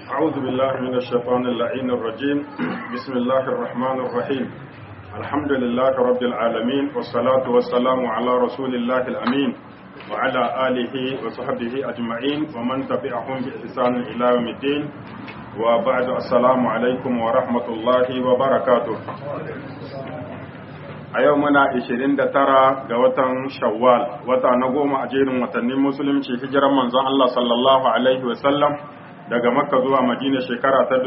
أعوذ بالله من الشيطان اللعين الرجيم بسم الله الرحمن الرحيم الحمد لله رب العالمين والصلاة والسلام على رسول الله الأمين وعلى آله وصحبه أجمعين ومن تبعهم بإحسان إلى يوم الدين وبعد السلام عليكم ورحمة الله وبركاته a yau muna 29 ga watan shawwal wata na goma a jerin watannin musulunci hijiran manzon Allah sallallahu alaihi wasallam daga makka zuwa madina shekara ta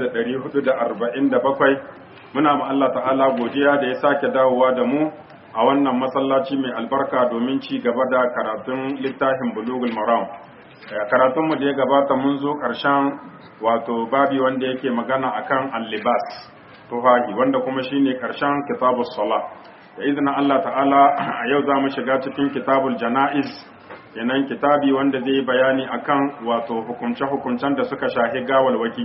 1447 muna ma Allah ta'ala godiya da ya sake dawowa da mu a wannan masallaci mai albarka domin ci gaba da karatun littafin bulugul maram karatunmu da ya gabata mun zo ƙarshen wato babi wanda yake magana akan al-libas tufahi wanda kuma shine karshen kitabus sala da izinin Allah ta'ala a yau za mu shiga cikin kitabul jana'iz yanan kitabi wanda zai bayani akan wato hukunce-hukuncen da suka shahi gawalwaki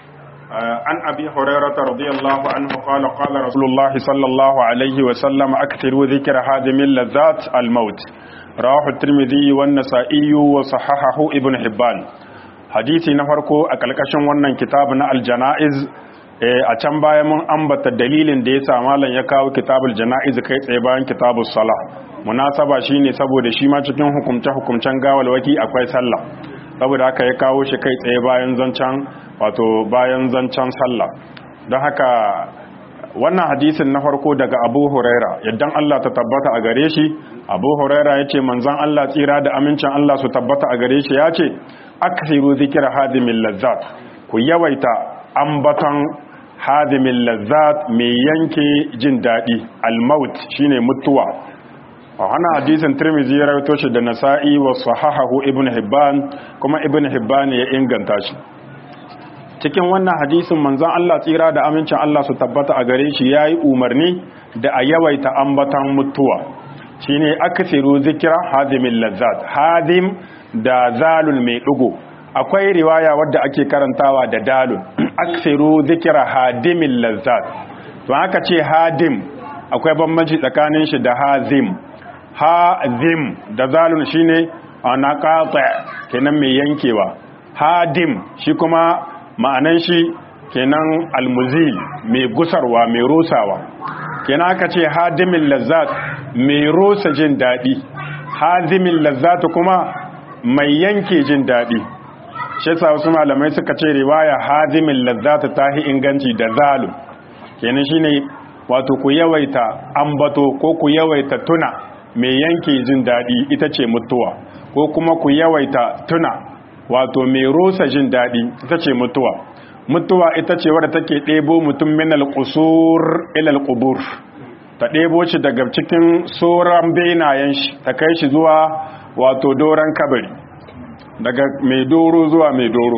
an abi hurairah radiyallahu anhu qala qala rasulullahi sallallahu alaihi wa sallam akthiru dhikra hadimil ladzat al-maut rawahu at-tirmidhi wa an-nasa'i wa sahahahu ibn hibban hadisi na farko a kalkashin wannan kitabu na al-janaiz a can baya mun ambata dalilin da ya sa malam ya kawo kitabul jana'iz kai tsaye bayan kitabus sala munasaba shine saboda shi ma cikin hukumce hukumcen gawalwaki akwai sallah saboda haka ya kawo shi kai tsaye bayan zancan wato bayan zancan sallah don haka wannan hadisin na farko daga Abu Huraira yaddan Allah ta tabbata a gare shi Abu Huraira yace manzon Allah tsira da amincin Allah su tabbata a gare shi yace aksiru zikra hadimil lazzat ku yawaita ambaton hadimin lazzat mai yanke jin daɗi almaut shine mutuwa a hana hadisin tirmizi ya rawaito shi da nasa'i wa sahahahu ibn hibban kuma ibn hibban ya inganta shi cikin wannan hadisin manzon Allah tsira da amincin Allah su tabbata a gare shi yayi umarni da a yawaita ambaton mutuwa shine aksiru zikra hadimin lazzat hadim da zalul mai dugo akwai riwaya wadda ake karantawa da dalun aksiru zikira hadimin lazzat to aka ce hadim akwai bambanci tsakanin shi da hazim hazim da zalun shine ana qata kenan mai yankewa hadim shi kuma ma'anan shi kenan almuzil mai gusarwa mai rusawa kenan aka ce hadimin lazzat mai rusa jin daɗi hazimin lazzat kuma mai yanke jin daɗi shi yasa wasu malamai suka ce riwaya hadimin lazzata tahi inganci da zalu kenan shine wato ku yawaita ambato ko ku yawaita tuna mai yanke jin daɗi ita ce mutuwa ko kuma ku yawaita tuna wato mai rosa jin daɗi ita ce mutuwa mutuwa ita ce wadda take ɗebo mutum min alƙusur ilal ƙubur ta ɗebo shi daga cikin sauran benayen shi ta kai shi zuwa wato doron kabari daga mai doro zuwa mai doro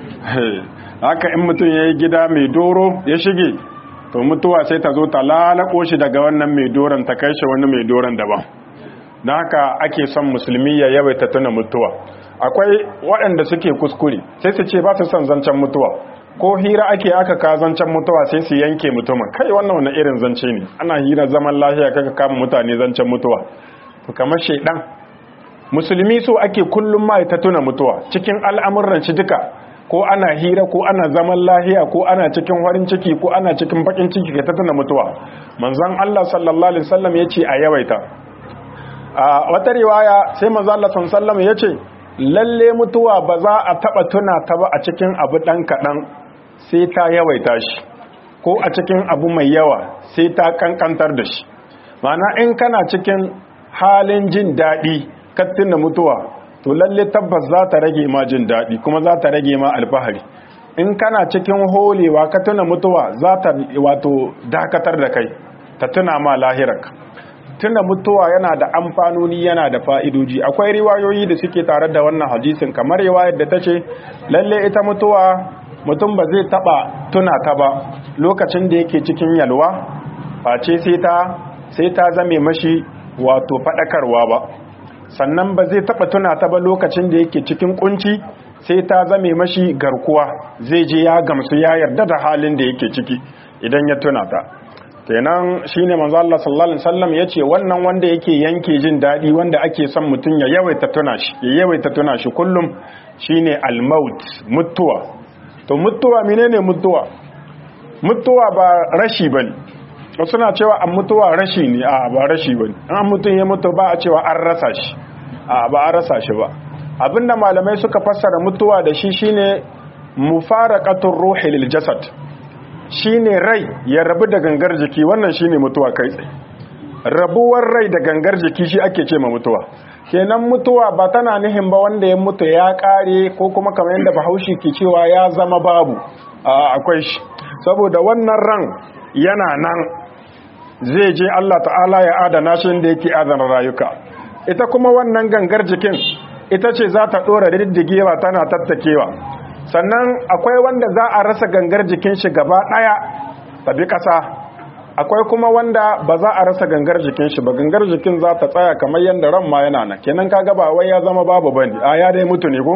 haka in mutum ya yi gida mai doro ya shige to mutuwa sai ta zo ta lalako shi daga wannan mai doron ta kai shi wani mai doron daban don haka ake son musulmi ya yawaita tuna mutuwa akwai waɗanda suke kuskure sai su ce ba su son zancen mutuwa ko hira ake aka ka zancen mutuwa sai su yanke mutumin kai wannan wani irin zance ne ana hira zaman lafiya kaka kama mutane zancen mutuwa to kamar shaidan musulmi so ake kullum ma ta tuna mutuwa cikin al'amuran shi duka ko ana hira ko ana zaman lahiya ko ana cikin farin ciki ko ana cikin bakin ciki ka ta tuna mutuwa manzon Allah sallallahu alaihi wasallam yace a yawaita a wata riwaya sai manzon Allah sallallahu alaihi wasallam yace lalle mutuwa ba za a taba tuna ta ba a cikin abu dan kadan sai ta yawaita shi ko a cikin abu mai yawa sai ta kankantar da shi ma'ana in kana cikin halin jin daɗi kattin da mutuwa to lalle tabbas za ta rage ma jin daɗi kuma za ta rage ma alfahari in kana cikin holewa ka tuna mutuwa za ta wato dakatar da kai ta tuna ma lahirarka tuna mutuwa yana da amfanoni yana da fa'idoji akwai riwayoyi da suke tare da wannan hadisin kamar riwayar da ta ce lalle ita mutuwa mutum ba zai taba tuna ta ba lokacin da yake cikin yalwa face sai ta sai ta zame mashi wato faɗakarwa ba sannan ba zai taba tuna ta ba lokacin da yake cikin kunci sai ta zame mashi garkuwa zai je ya gamsu ya yarda da halin da yake ciki idan ya tuna ta kenan shine manzo Allah sallallahu alaihi wasallam yace wannan wanda yake yanke jin dadi wanda ake son mutun ya yawaita tuna shi ya yawaita tuna shi kullum shine al-maut mutuwa to mutuwa menene mutuwa mutuwa ba rashi bane suna cewa an mutuwa rashi ne a ba rashi bane an mutum ya mutu ba a cewa an rasa shi a ba a rasa shi ba abinda malamai suka fassara mutuwa da shi shine mufaraqatur ruhi lil jasad shine rai ya rabu da gangar jiki wannan shine mutuwa kai tsaye rabuwar rai da gangar jiki shi ake ce ma mutuwa kenan mutuwa ba tana nihin ba wanda ya mutu ya kare ko kuma kamar yadda bahaushe ke cewa ya zama babu akwai shi saboda wannan ran yana nan zai je Allah ta'ala ya adana shi inda yake adana rayuka ita kuma wannan gangar jikin ita ce za ta dora diddigewa tana tattakewa sannan akwai wanda za a rasa gangar jikin shi gaba daya tabi kasa akwai kuma wanda ba za a rasa gangar jikin shi ba gangar jikin za ta tsaya kamar yadda ran ma yana nan kenan kaga ba wai ya zama babu bane a ya dai mutu ne ko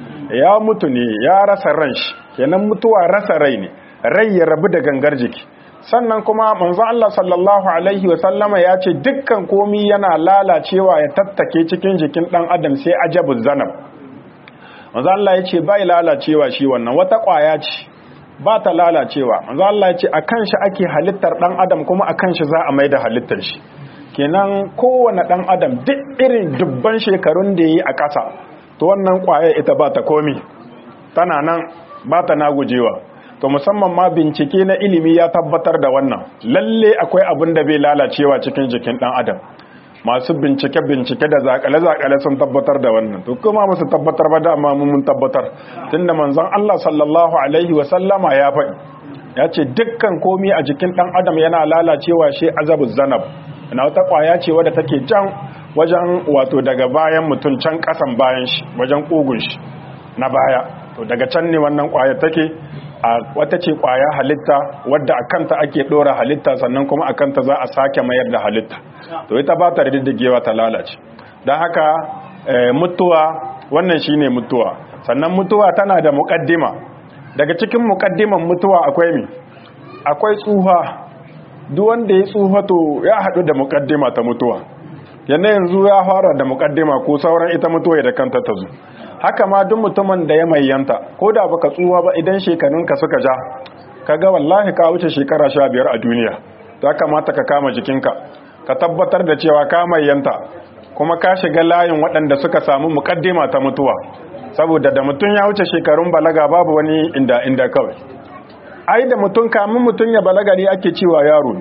ya mutu ne ya rasa ran shi kenan mutuwa rasa rai ne rai ya rabu da gangar jiki sannan kuma manzo Allah sallallahu alaihi wa sallama ya ce dukkan komi yana lalacewa ya tattake cikin jikin dan adam sai ajabu zanab manzo Allah ya ce bai lalacewa shi wannan wata kwaya ce ba ta lalacewa manzo Allah ya ce akan shi ake halittar dan adam kuma akan shi za a maida halittar shi kenan kowane dan adam duk irin dubban shekarun da yi a ƙasa to wannan kwaya ita ba ta komi tana nan ba ta nagujewa to musamman ma bincike na ilimi ya tabbatar da wannan lalle akwai abin da bai lalacewa cikin jikin dan adam masu bincike-bincike da zakale-zakale sun tabbatar da wannan to kuma musu tabbatar ba da amma mun tabbatar tunda manzon Allah sallallahu alaihi wa sallama ya faɗi ya ce dukkan komi a jikin dan adam yana lalacewa shi azabu zanab na wata kwaya ce wadda take can wajen wato daga bayan mutum can kasan bayan shi wajen kugun shi na baya to daga can ne wannan kwaya take a wata ce kwaya halitta wadda a kanta ake dora halitta sannan kuma a kanta za a sake mayar da halitta to ita ba ta riddigewa ta lalace don haka mutuwa wannan shine mutuwa sannan mutuwa tana da muƙaddima daga cikin muƙaddiman mutuwa akwai mi akwai tsuha duk wanda ya tsuha to ya haɗu da muƙaddima ta mutuwa yana yanzu ya fara da muƙaddima ko sauran ita mutuwa da kanta ta zo haka ma duk mutumin da ya mayyanta ko da baka tsuwa ba idan shekarunka suka ja kaga wallahi ka wuce shekara sha biyar a duniya ya kamata ka kama jikinka ka tabbatar da cewa ka mayyanta kuma ka shiga layin waɗanda suka samu muƙaddima ta mutuwa saboda da mutum ya wuce shekarun balaga babu wani inda inda kawai ai da mutum kamun mutum ya balaga ne ake cewa yaro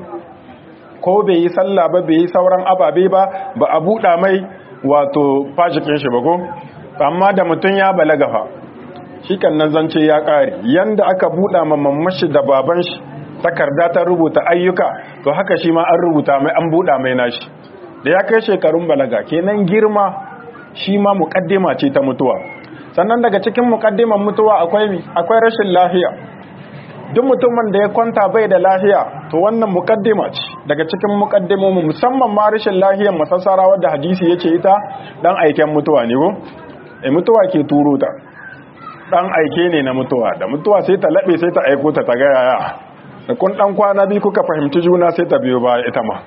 ko bai yi sallah ba bai yi sauran ababe ba ba a buɗa mai wato fashikin shi ba ko amma da mutum ya balaga fa shi kan nan zance ya ƙare yanda aka buɗa ma mamashi da baban shi takarda ta rubuta ayyuka to haka shi ma an rubuta mai an buɗa mai nashi da ya kai shekarun balaga kenan girma shi ma muƙaddima ce ta mutuwa sannan daga cikin muƙaddiman mutuwa akwai akwai rashin lafiya duk mutumin da ya kwanta bai da lafiya to wannan muƙaddima ce daga cikin muƙaddimomi musamman ma rashin lafiyar masassara wadda hadisi yace ita dan aiken mutuwa ne ko e mutuwa ke turo ta dan aike ne na mutuwa da mutuwa sai ta labe sai ta aiko ta ta ga yaya da kun dan kwana bi kuka fahimci juna sai ta biyo ba ita ma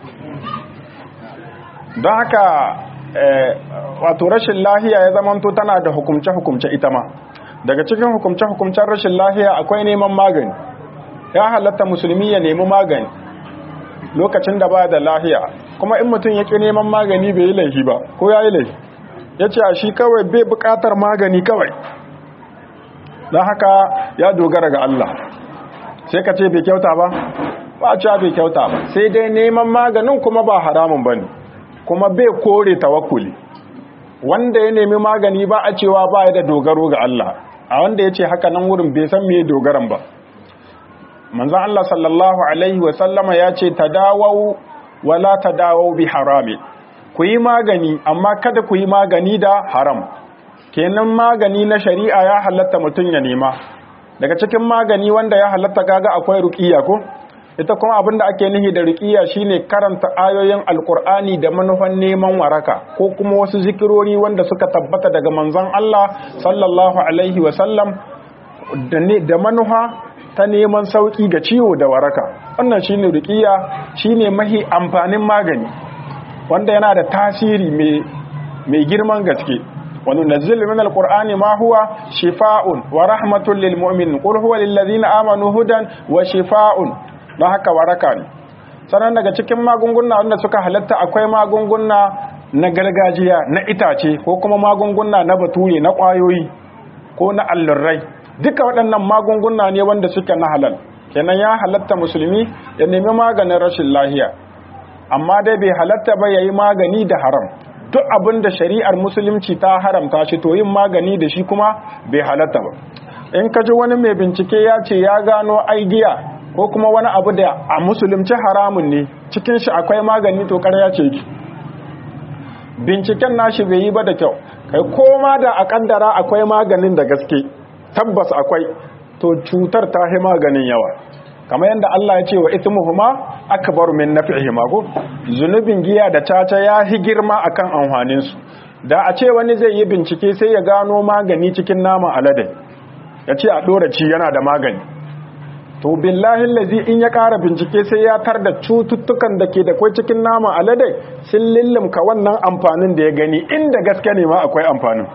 don haka wato rashin lahiya ya zamanto tana da hukumce-hukumce ita ma daga cikin hukumce-hukumcen rashin lahiya akwai neman magani ya halatta musulmi ya nemi magani lokacin da ba da lahiya kuma in mutum ya ƙi neman magani bai yi laifi ba ko ya yi laifi ya ce a shi kawai bai buƙatar magani kawai don haka ya dogara ga Allah sai ka ce bai kyauta ba ba a cewa bai kyauta ba sai dai neman maganin kuma ba haramun ba ne kuma bai kore tawakkuli wanda ya nemi magani ba a cewa ba ya da dogaro ga Allah a wanda ya ce haka nan wurin bai san me dogaran ba manzan Allah sallallahu alaihi wasallama ya ce tadawau wala tadawau bi harami ku yi magani amma kada ku yi magani da haram kenan magani na shari'a ya halatta mutum ya nema daga cikin magani wanda ya halatta kaga akwai ruqiyya ko ita kuma abinda ake nihi da ruqiyya shine karanta ayoyin alqur'ani da manufan neman waraka ko kuma wasu zikirori wanda suka tabbata daga manzon Allah sallallahu alaihi wa sallam da manufa ta neman sauki ga ciwo da waraka wannan shine ruqiyya shine mahi amfanin magani wanda yana da tasiri mai girman gaske wa nunazzilu minal qur'ani ma huwa shifaa'un wa rahmatun lil mu'minin qul huwa lil ladzina amanu hudan wa shifaa'un don haka waraka ne sannan daga cikin magunguna wanda suka halatta akwai magunguna na gargajiya na itace ko kuma magunguna na bature na ƙwayoyi ko na allurai duka waɗannan magunguna ne wanda suke na halal kenan ya halatta musulmi ya nemi maganin rashin lahiya amma dai bai halatta ba yayi magani da haram duk abin da shari'ar musulunci ta haramta shi to yin magani da shi kuma bai halatta ba in ka ji wani mai bincike ya ce ya gano aigiya ko kuma wani abu da a musulunci haramun ne cikin shi akwai magani to ƙarya ce ki binciken nashi bai yi ba da kyau kai koma da a kaddara akwai maganin da gaske tabbas akwai to cutar ta hi maganin yawa kamar yadda Allah ya ce wa ithmuhuma akbar min naf'ihima ko zunubin giya da caca ya hi girma akan amfanin su da a ce wani zai yi bincike sai ya gano magani cikin nama alade ya ce a dora ci yana da magani to billahi lazi in ya ƙara bincike sai ya tar da cututtukan da ke da kwai cikin nama alade sun lillimka wannan amfanin da ya gani inda gaske ne ma akwai amfanin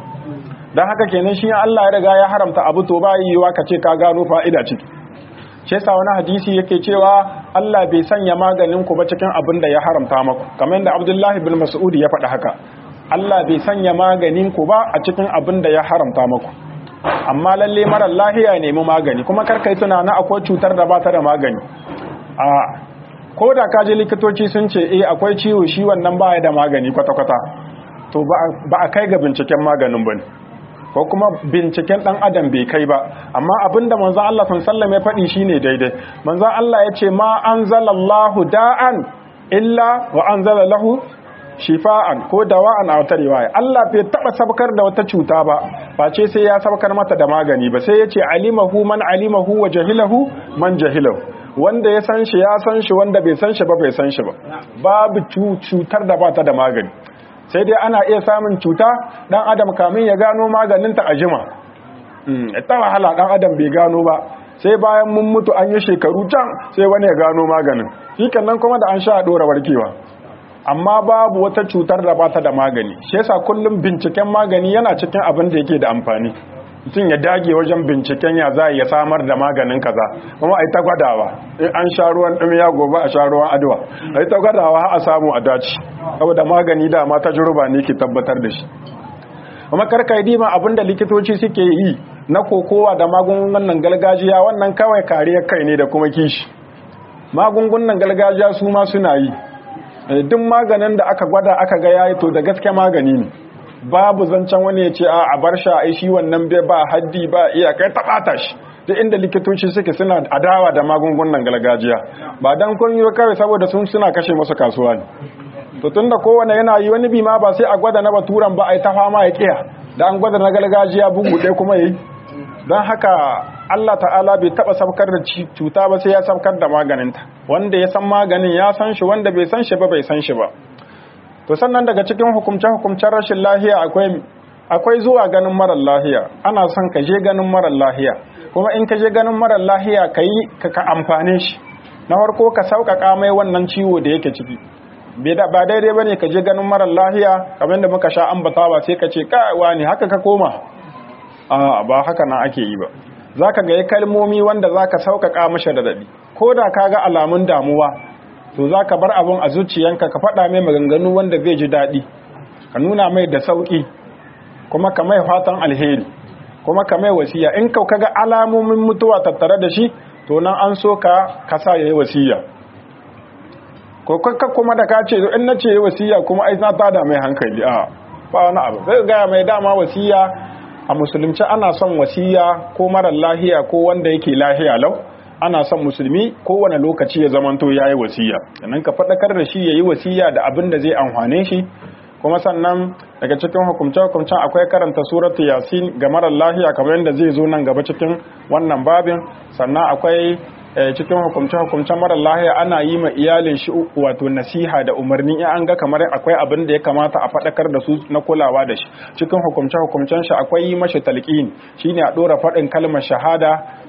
don haka kenan shi Allah ya riga ya haramta abu to ba yiwuwa ka ce ka gano fa'ida ciki shi yasa wani hadisi yake cewa Allah bai sanya maganin ku ba cikin abin da ya haramta maku kamar yadda Abdullahi bin Mas'ud ya faɗi haka Allah bai sanya maganin ku ba a cikin abin da ya haramta maku amma lalle marar lahiya nemi magani kuma karkai tunanin akwai cutar da bata da magani a ko da kaji likitoci sun ce eh akwai ciwo shi wannan baya da magani kwata-kwata to ba a kai ga binciken maganin bane ko kuma binciken dan adam bai kai ba amma abinda manzon Allah sallallahu ya faɗi shine daidai manzon Allah ya ce ma anzalallahu da'an illa wa anzala lahu shifa'an ko dawa'an a wata riwaya Allah bai taba sabkar da wata cuta ba face sai ya sabkar mata da magani ba sai yace alimahu man alimahu wa jahilahu man jahilahu wanda ya san shi ya san shi wanda bai san shi ba bai san shi ba babu cutar da bata da magani sai dai ana iya samun cuta dan adam kamin ya gano maganin ta ajima ta wahala dan adam bai gano ba sai bayan mun mutu an yi shekaru can sai wani ya gano maganin shi nan kuma da an sha a dora warkewa amma babu wata cutar da bata da magani shi yasa kullum binciken magani yana cikin abin da yake da amfani mutum ya dage wajen binciken ya za ya samar da maganin kaza kuma ai ta gwadawa in an sha ruwan ya gobe a sha ruwan adwa ai ta gwadawa a samu a dace saboda magani da ma tajruba ne ke tabbatar da shi kuma karkai dima abin da likitoci suke yi na kokowa da magungunan gargajiya wannan kawai kariyar kai ne da kuma kishi magungunan gargajiya su ma suna yi duk maganin da aka gwada aka ga yayi to da gaske magani ne babu zancen wani ya ce a a bar sha ai shi wannan bai ba haddi ba iya kai ta bata shi duk inda likitoci suke suna adawa da magungunan gargajiya ba dan kun yi kawai saboda sun suna kashe masu kasuwa ne to tunda kowane yana yi wani bi ma ba sai a gwada na baturan ba ai ta fama ya kiya da an gwada na gargajiya bugu ɗaya kuma yi don haka Allah ta'ala bai taba sabkar da cuta ba sai ya sabkar da maganinta wanda ya san maganin ya san shi wanda bai san shi ba bai san shi ba to sannan daga cikin hukumce-hukumcen rashin lahiya akwai akwai zuwa ganin marar lahiya ana son ka je ganin marar lahiya kuma in ka je ganin marar lahiya ka yi ka amfane shi na farko ka sauƙaƙa mai wannan ciwo da yake ciki ba daidai ba ne ka je ganin marar lahiya kamar da muka sha ambatawa sai ka ce ka'awa ne haka ka koma a ba haka nan ake yi ba za ka ga kalmomi wanda za ka sauƙaƙa mashi da daɗi ko da ka ga alamun damuwa to za ka bar abin a zuciyanka ka faɗa mai maganganu wanda zai ji daɗi ka nuna mai da sauƙi kuma ka mai fatan alheri kuma ka mai wasiya in ka ga alamomin mutuwa tattare da shi to nan an so ka ka sa yayi wasiya ko kakka kuma da ka ce in na ce wasiya kuma ai na tada mai hankali a ba wani abu sai ga mai dama wasiya a musulunci ana son wasiya ko marar lahiya ko wanda yake lahiya lau ana son musulmi kowane lokaci ya zamanto ya yi wasiya sannan ka faɗakar da shi ya yi wasiya da abin da zai amfane shi kuma sannan daga cikin hukumce-hukumcen akwai karanta suratu yasin ga marar lahiya kamar yadda zai zo nan gaba cikin wannan babin sannan akwai cikin hukumce-hukumcen marar lahiya ana yi ma iyalin shi wato nasiha da umarni in an ga kamar akwai abin da ya kamata a faɗakar da su na kulawa da shi cikin hukumce-hukumcen shi akwai yi mashi talqin shine a ɗora faɗin kalmar shahada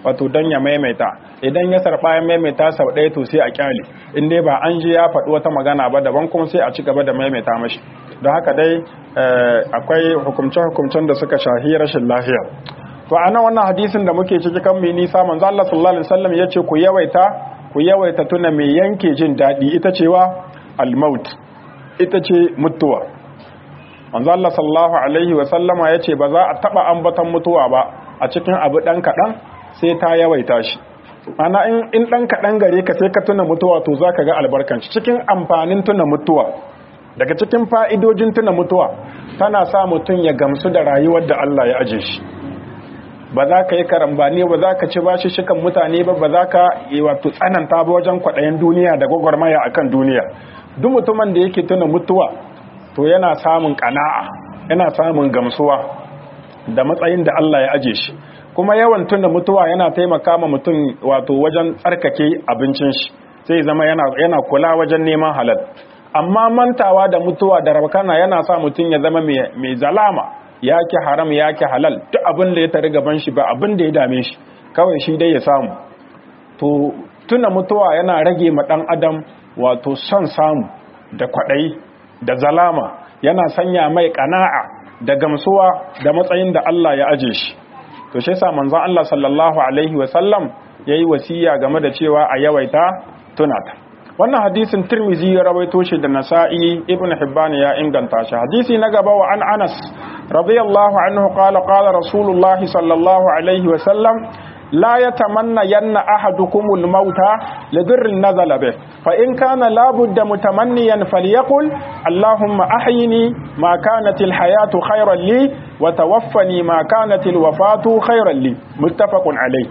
wato dan ya maimaita idan ya sarba ya maimaita sau ɗaya to sai a kyale in dai ba an je ya faɗi wata magana ba daban kuma sai a ci gaba da maimaita mashi don haka dai akwai hukumce-hukumcen da suka shahi rashin lafiya to a nan wannan hadisin da muke ciki kan mai nisa manzo Allah sallallahu alaihi wasallam yace ku yawaita ku yawaita tuna mai yanke jin daɗi ita cewa al-maut ita ce mutuwa manzo Allah sallallahu alaihi wasallama yace ba za a taba ambatan mutuwa ba a cikin abu dan kadan sai ta yawaita shi ana in in dan kadan gare ka sai ka tuna mutuwa to zaka ga albarkan cikin amfanin tuna mutuwa daga cikin fa'idojin tuna mutuwa tana sa mutum ya gamsu da rayuwar da Allah ya aje shi ba za ka yi karambani ba za ka ci bashi shikan mutane ba ba za ka yi wato tsananta ba wajen kwaɗayen duniya da gwagwarmaya akan duniya duk mutumin da yake tuna mutuwa to yana samun ƙana'a yana samun gamsuwa da matsayin da Allah ya aje shi kuma yawan tuna mutuwa yana taimaka ma mutum wato wajen tsarkake abincin shi sai zama yana, yana kula wajen neman halal amma mantawa da mutuwa da rabkana yana sa mutum ya zama mai zalama ya ki haram ya ki halal duk abin da ya tare gaban shi ba abin da ya dame shi kawai shi dai ya samu to tuna mutuwa yana rage ma dan adam wato son samu da kwaɗayi da zalama yana sanya mai ƙana'a da gamsuwa da matsayin da Allah ya aje shi to shi yasa manzon Allah sallallahu alaihi wa sallam yayi wasiya game da cewa a yawaita tunata wannan hadisin Tirmizi ya rawaito shi da Nasa'i Ibn Hibban ya inganta shi hadisi na gaba wa an Anas radiyallahu anhu qala qala Rasulullah sallallahu alaihi wa sallam لا يتمنى ين أحدكم الموت لضر نزل به فإن كان لابد متمنيا فليقل اللهم أحيني ما كانت الحياة خيرا لي وتوفني ما كانت الوفاة خيرا لي متفق عليه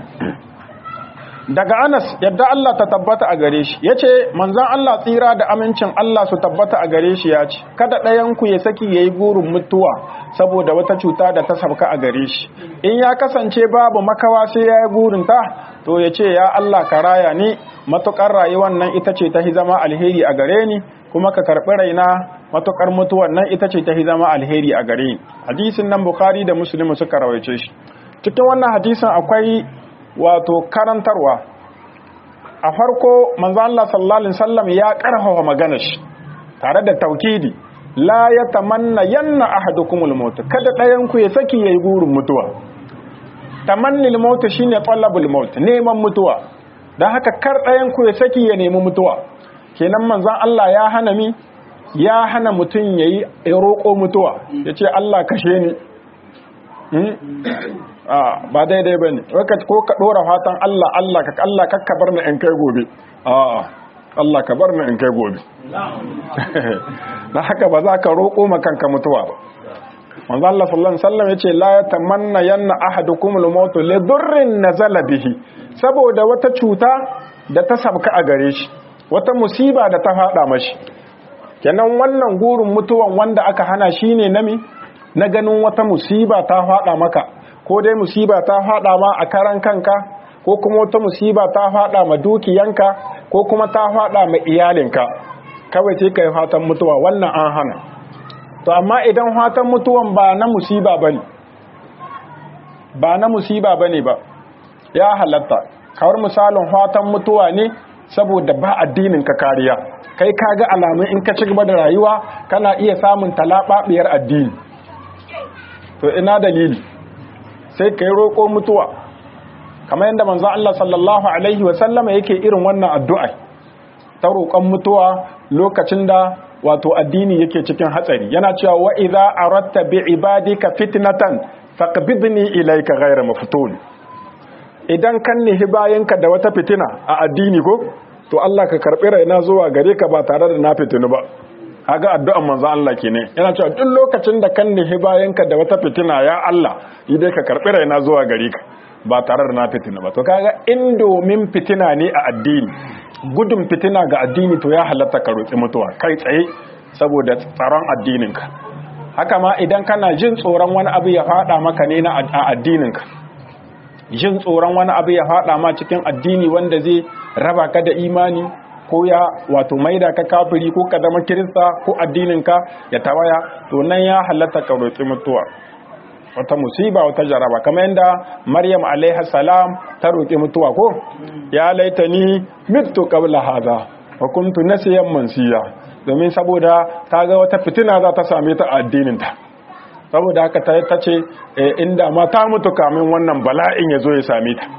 daga Anas yadda Allah ta tabbata a gare shi yace manzon Allah tsira da amincin Allah su tabbata a gare shi yace kada ɗayan ku ya saki yayi gurin mutuwa saboda wata cuta da ta sabka a gare shi in ya kasance babu makawa sai yayi gurin ta to yace ya Allah ka raya ni matukar rayuwar nan ita ce ta zama alheri a gare ni kuma ka karbi raina matukar mutuwar nan ita ce ta zama alheri a gare ni hadisin nan Bukhari da Muslim suka rawaice shi cikin wannan hadisin akwai wato karantarwa a farko manzo Allah sallallahu alaihi wasallam ya karfafa maganar shi tare da taukidi la yatamanna yanna ahadukumul maut kada dayan ku ya saki yayi gurin mutuwa tamannil maut shine talabul maut neman mutuwa dan haka kar dayan ku ya saki ya nemi mutuwa kenan manzon Allah ya hana mi ya hana mutun yayi roƙo mutuwa yace Allah kashe ni ba daidai ba ne ko ka ɗora fatan Allah Allah ka Allah kakka bar ni in kai gobe a'a Allah ka bar ni in kai gobe na haka ba za ka roƙo ma kanka mutuwa ba manzo Allah sallallahu alaihi wasallam yace la yatamanna yanna ahadukum al-maut li durrin nazala bihi saboda wata cuta da ta sabka a gare shi wata musiba da ta fada mashi kenan wannan gurin mutuwan wanda aka hana shine nami na ganin wata musiba ta fada maka ko dai musiba ta fada ma a karan kanka ko kuma wata musiba ta fada ma dukiyanka ko kuma ta fada ma iyalinka kawai sai kai fatan mutuwa wannan an hana to amma idan fatan mutuwan ba na musiba bane ba na musiba bane ba ya halatta kawar misalin fatan mutuwa ne saboda ba addinin ka kariya kai kaga alamun in ka ci gaba da rayuwa kana iya samun talababiyar addini to ina dalili sai ka yi roƙo mutuwa kamar yadda manzo Allah sallallahu alaihi wa sallama yake irin wannan addu'a ta roƙon mutuwa lokacin da wato addini yake cikin hatsari yana cewa wa idza aratta bi ibadika fitnatan faqbidni ilayka ghayra maftun idan kan nihi bayanka da wata fitina a addini ko to Allah ka karbi raina zuwa gare ka ba tare da na fitinu ba kaga addu'an manzo Allah kenan yana cewa duk lokacin da kan nihi bayanka da wata fitina ya Allah idai ka karbi raina zuwa gare ka ba tare da na fitina ba to kaga in domin fitina ne a addini gudun fitina ga addini to ya halatta ka roki mutuwa kai tsaye saboda tsaron addininka haka ma idan kana jin tsoron wani abu ya fada maka ne na addininka jin tsoron wani abu ya fada ma cikin addini wanda zai raba ka da imani ko ya wato maida ka kafiri ko ka zama kirista ko addininka ya tawaya to nan ya halatta ka roƙi mutuwa wata musiba wata jaraba kamar yadda maryam alaiha salam ta roƙi mutuwa ko ya laitani mitu qabla hadha wa kuntu nasiyan mansiya domin saboda ta ga wata fitina za ta same ta a addinin ta saboda haka ta ce inda ma ta mutu kamin wannan bala'in ya zo ya same ta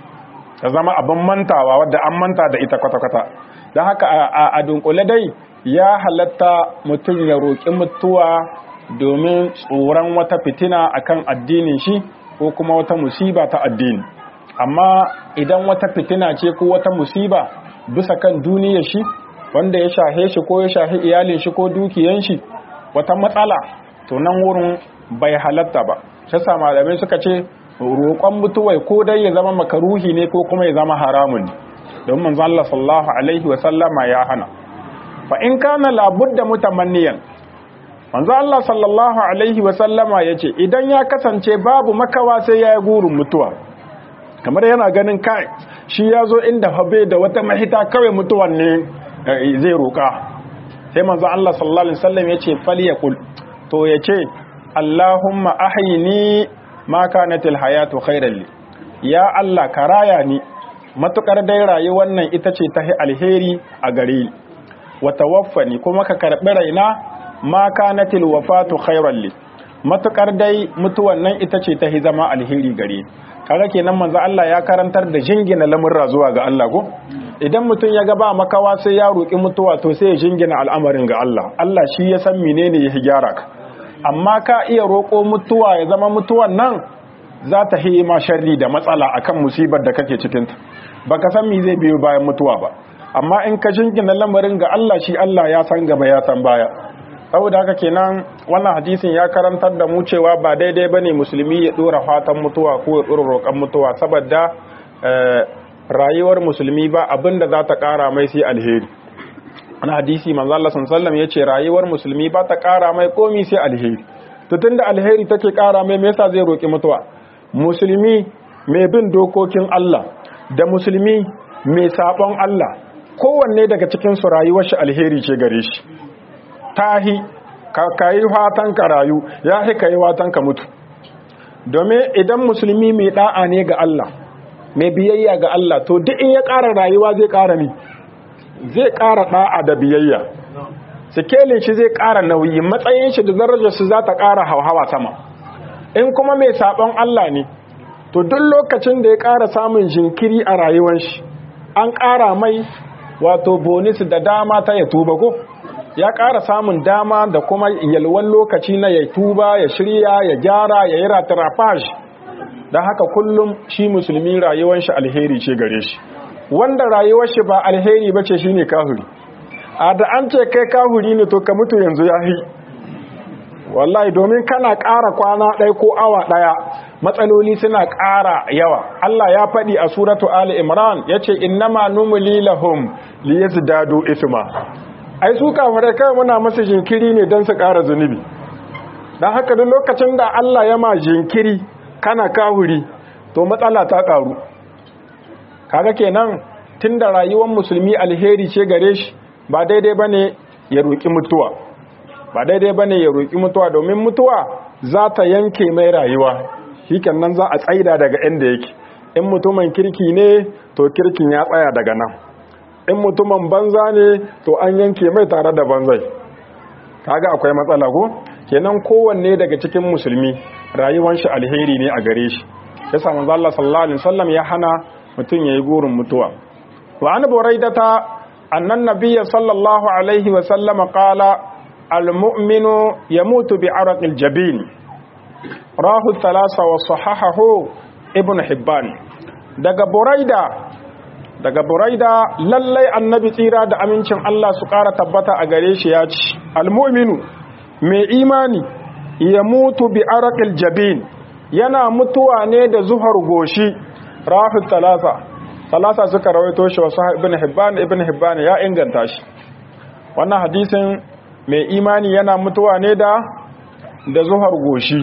ta zama abin mantawa wadda an manta da ita kwata-kwata don haka a dunkule dai ya halatta mutum ya roƙi mutuwa domin tsoron wata fitina akan addinin shi ko kuma wata musiba ta addini amma idan wata fitina ce ko wata musiba bisa kan duniyar shi wanda ya shahe shi ko ya shahe iyalin shi ko dukiyan shi wata matsala to nan wurin bai halatta ba shi sa malamai suka ce roƙon mutuwai ko dai ya zama makaruhi ne ko kuma ya zama haramun ne don manzo Allah sallallahu alaihi wa sallama ya hana fa in kana labudda mutamanniyan manzo Allah sallallahu alaihi wa sallama yace idan ya kasance babu makawa sai ya yi gurin mutuwa kamar yana ganin kai shi ya zo inda habe da wata mahita kawai mutuwan ne zai roƙa sai manzo Allah sallallahu alaihi wasallam yace falyakul to yace Allahumma ahyini ma kanatil hayatu khairan li ya Allah ka raya ni matukar dai rayuwar nan ita ce ta alheri a gare ni wa tawaffani kuma ka karbi raina ma kanatil wafatu khairan li matukar dai mutuwan nan ita ce ta zama alheri gare kaga kenan manzo Allah ya karantar da jingina lamurra zuwa ga Allah ko idan mutum ya ga ba makawa sai ya roki mutuwa to sai ya jingina al'amarin ga Allah Allah shi ya san menene ya gyara ka amma ka iya roko mutuwa ya zama mutuwan nan za ta yi ma sharri da matsala akan musibar da kake cikin ta baka san me zai biyo bayan mutuwa ba amma in ka jingina lamarin ga Allah shi Allah ya san gaba ya san baya saboda haka kenan wannan hadisin ya karantar da mu cewa ba daidai bane musulmi ya dora fatan mutuwa ko ya dora roƙon mutuwa saboda rayuwar musulmi ba abinda za ta ƙara mai sai alheri wani hadisi manzo Allah sallallahu ya ce rayuwar musulmi ba ta ƙara mai komi sai alheri to tunda alheri take ƙara mai me yasa zai roƙi mutuwa musulmi mai bin dokokin Allah da musulmi mai sabon Allah kowanne daga cikin su rayuwar shi alheri ce gare shi tahi ka yi fatan ka rayu ya fi ka yi fatan ka mutu domin idan musulmi mai da'a ne ga Allah mai biyayya ga Allah to duk in ya ƙara rayuwa zai ƙara ni zai ƙara da'a da biyayya sikelin shi zai ƙara nauyi matsayin shi da darajar shi za ta ƙara hauhawa sama in kuma mai saɓon Allah ne to duk lokacin da ya ƙara samun jinkiri a rayuwar shi an ƙara mai wato bonus da dama ta ya tuba ko ya ƙara samun dama da kuma yalwan lokaci na ya tuba ya shirya ya gyara ya yi ratarafaj don haka kullum shi musulmi rayuwar shi alheri ce gare shi wanda rayuwar shi ba alheri ba ce shi ne kahuri a da an ce kai kahuri ne to ka mutu yanzu ya yi wallahi domin kana ƙara kwana ɗaya ko awa ɗaya matsaloli suna ƙara yawa Allah ya faɗi a suratu Ali Imran ya ce innama numuli lahum liyazdadu isma ai su kafirai kai muna masa jinkiri ne don su ƙara zunubi don haka duk lokacin da Allah ya ma jinkiri kana kahuri to matsala ta ƙaru kaga kenan tunda rayuwar musulmi alheri ce gare shi ba daidai bane ya roki mutuwa ba daidai bane ya roki mutuwa domin mutuwa za ta yanke mai rayuwa nan za a tsaida daga inda yake in mutumin kirki ne to kirkin ya tsaya daga nan in mutumin banza ne to an yanke mai tare da banzai kaga akwai matsala ko kenan kowanne daga cikin musulmi rayuwar shi alheri ne a gare shi yasa manzo Allah sallallahu alaihi wasallam ya hana mutum yayi gurin mutuwa wa an buraidata annan nabiyya sallallahu alaihi wasallam qala almu'minu yamutu bi araqil jabin rahu thalasa wa sahahahu ibn hibban daga buraida daga buraida lallai annabi tsira da amincin Allah su ƙara tabbata a gare shi ya ci almu'minu mai imani ya mutu bi araqil jabin yana mutuwa ne da zuhar goshi rafi talasa talasa suka rawaito shi wasu ibn hibban ibn hibban ya inganta shi wannan hadisin mai imani yana mutuwa ne da da zuhar goshi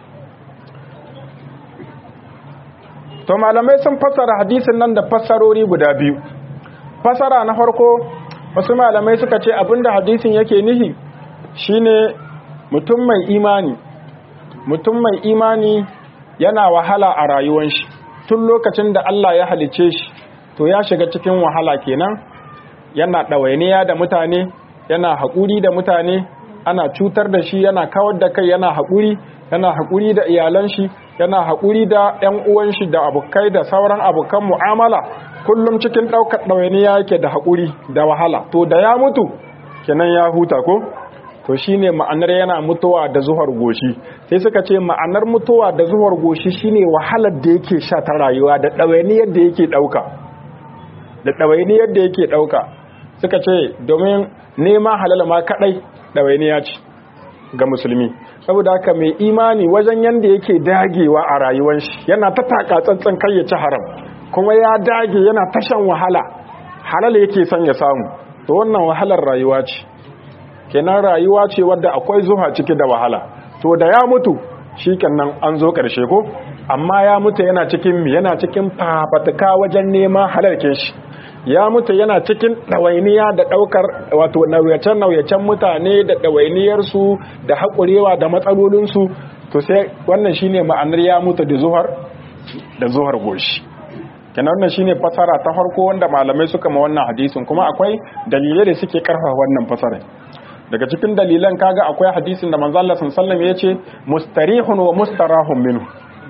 to malamai sun fassara hadisin nan da fassarori guda biyu fassara na farko wasu malamai suka ce abinda hadisin yake nihi shine mutum mai imani mutum mai imani yana wahala a rayuwar shi tun lokacin da Allah ya halice shi to ya shiga cikin wahala kenan yana ɗawainiya da mutane yana haƙuri da mutane ana cutar da shi yana kawar da kai yana haƙuri yana haƙuri da iyalan shi yana haƙuri da ƴan uwan shi da abokai da sauran abokan mu'amala kullum cikin ɗaukar ɗawainiya yake da haƙuri da wahala to da ya mutu kenan ya huta ko to shine ma'anar yana mutuwa da zuhar goshi sai suka ce ma'anar mutuwa da zuhar goshi shine wahalar da yake sha ta rayuwa da ɗawainiyar da yake ɗauka da ɗawainiyar da yake ɗauka suka ce domin nema halal ma kaɗai ɗawainiya ce ga musulmi saboda haka mai imani wajen yanda yake dagewa a rayuwar shi yana ta taka tsantsan kai ya ci haram kuma ya dage yana tashan wahala halal yake son ya samu to wannan wahalar rayuwa ce kenan rayuwa ce wadda akwai zuha ciki da wahala to da ya mutu shikenan an zo karshe ko amma ya mutu yana cikin mi yana cikin fafatuka wajen neman halarkin shi ya mutu yana cikin ɗawainiya da ɗaukar wato nauyacen-nauyacen mutane da ɗawainiyarsu da haƙurewa da matsalolinsu to sai wannan shine ma'anar ya mutu da zuhar da zuhar goshi kenan wannan shine fasara ta farko wanda malamai suka ma wannan hadisin kuma akwai dalilai da suke karfafa wannan fasarai daga cikin dalilan kaga akwai hadisin da manzo Allah sallallahu alaihi wasallam yace mustarihun wa mustarahun minhu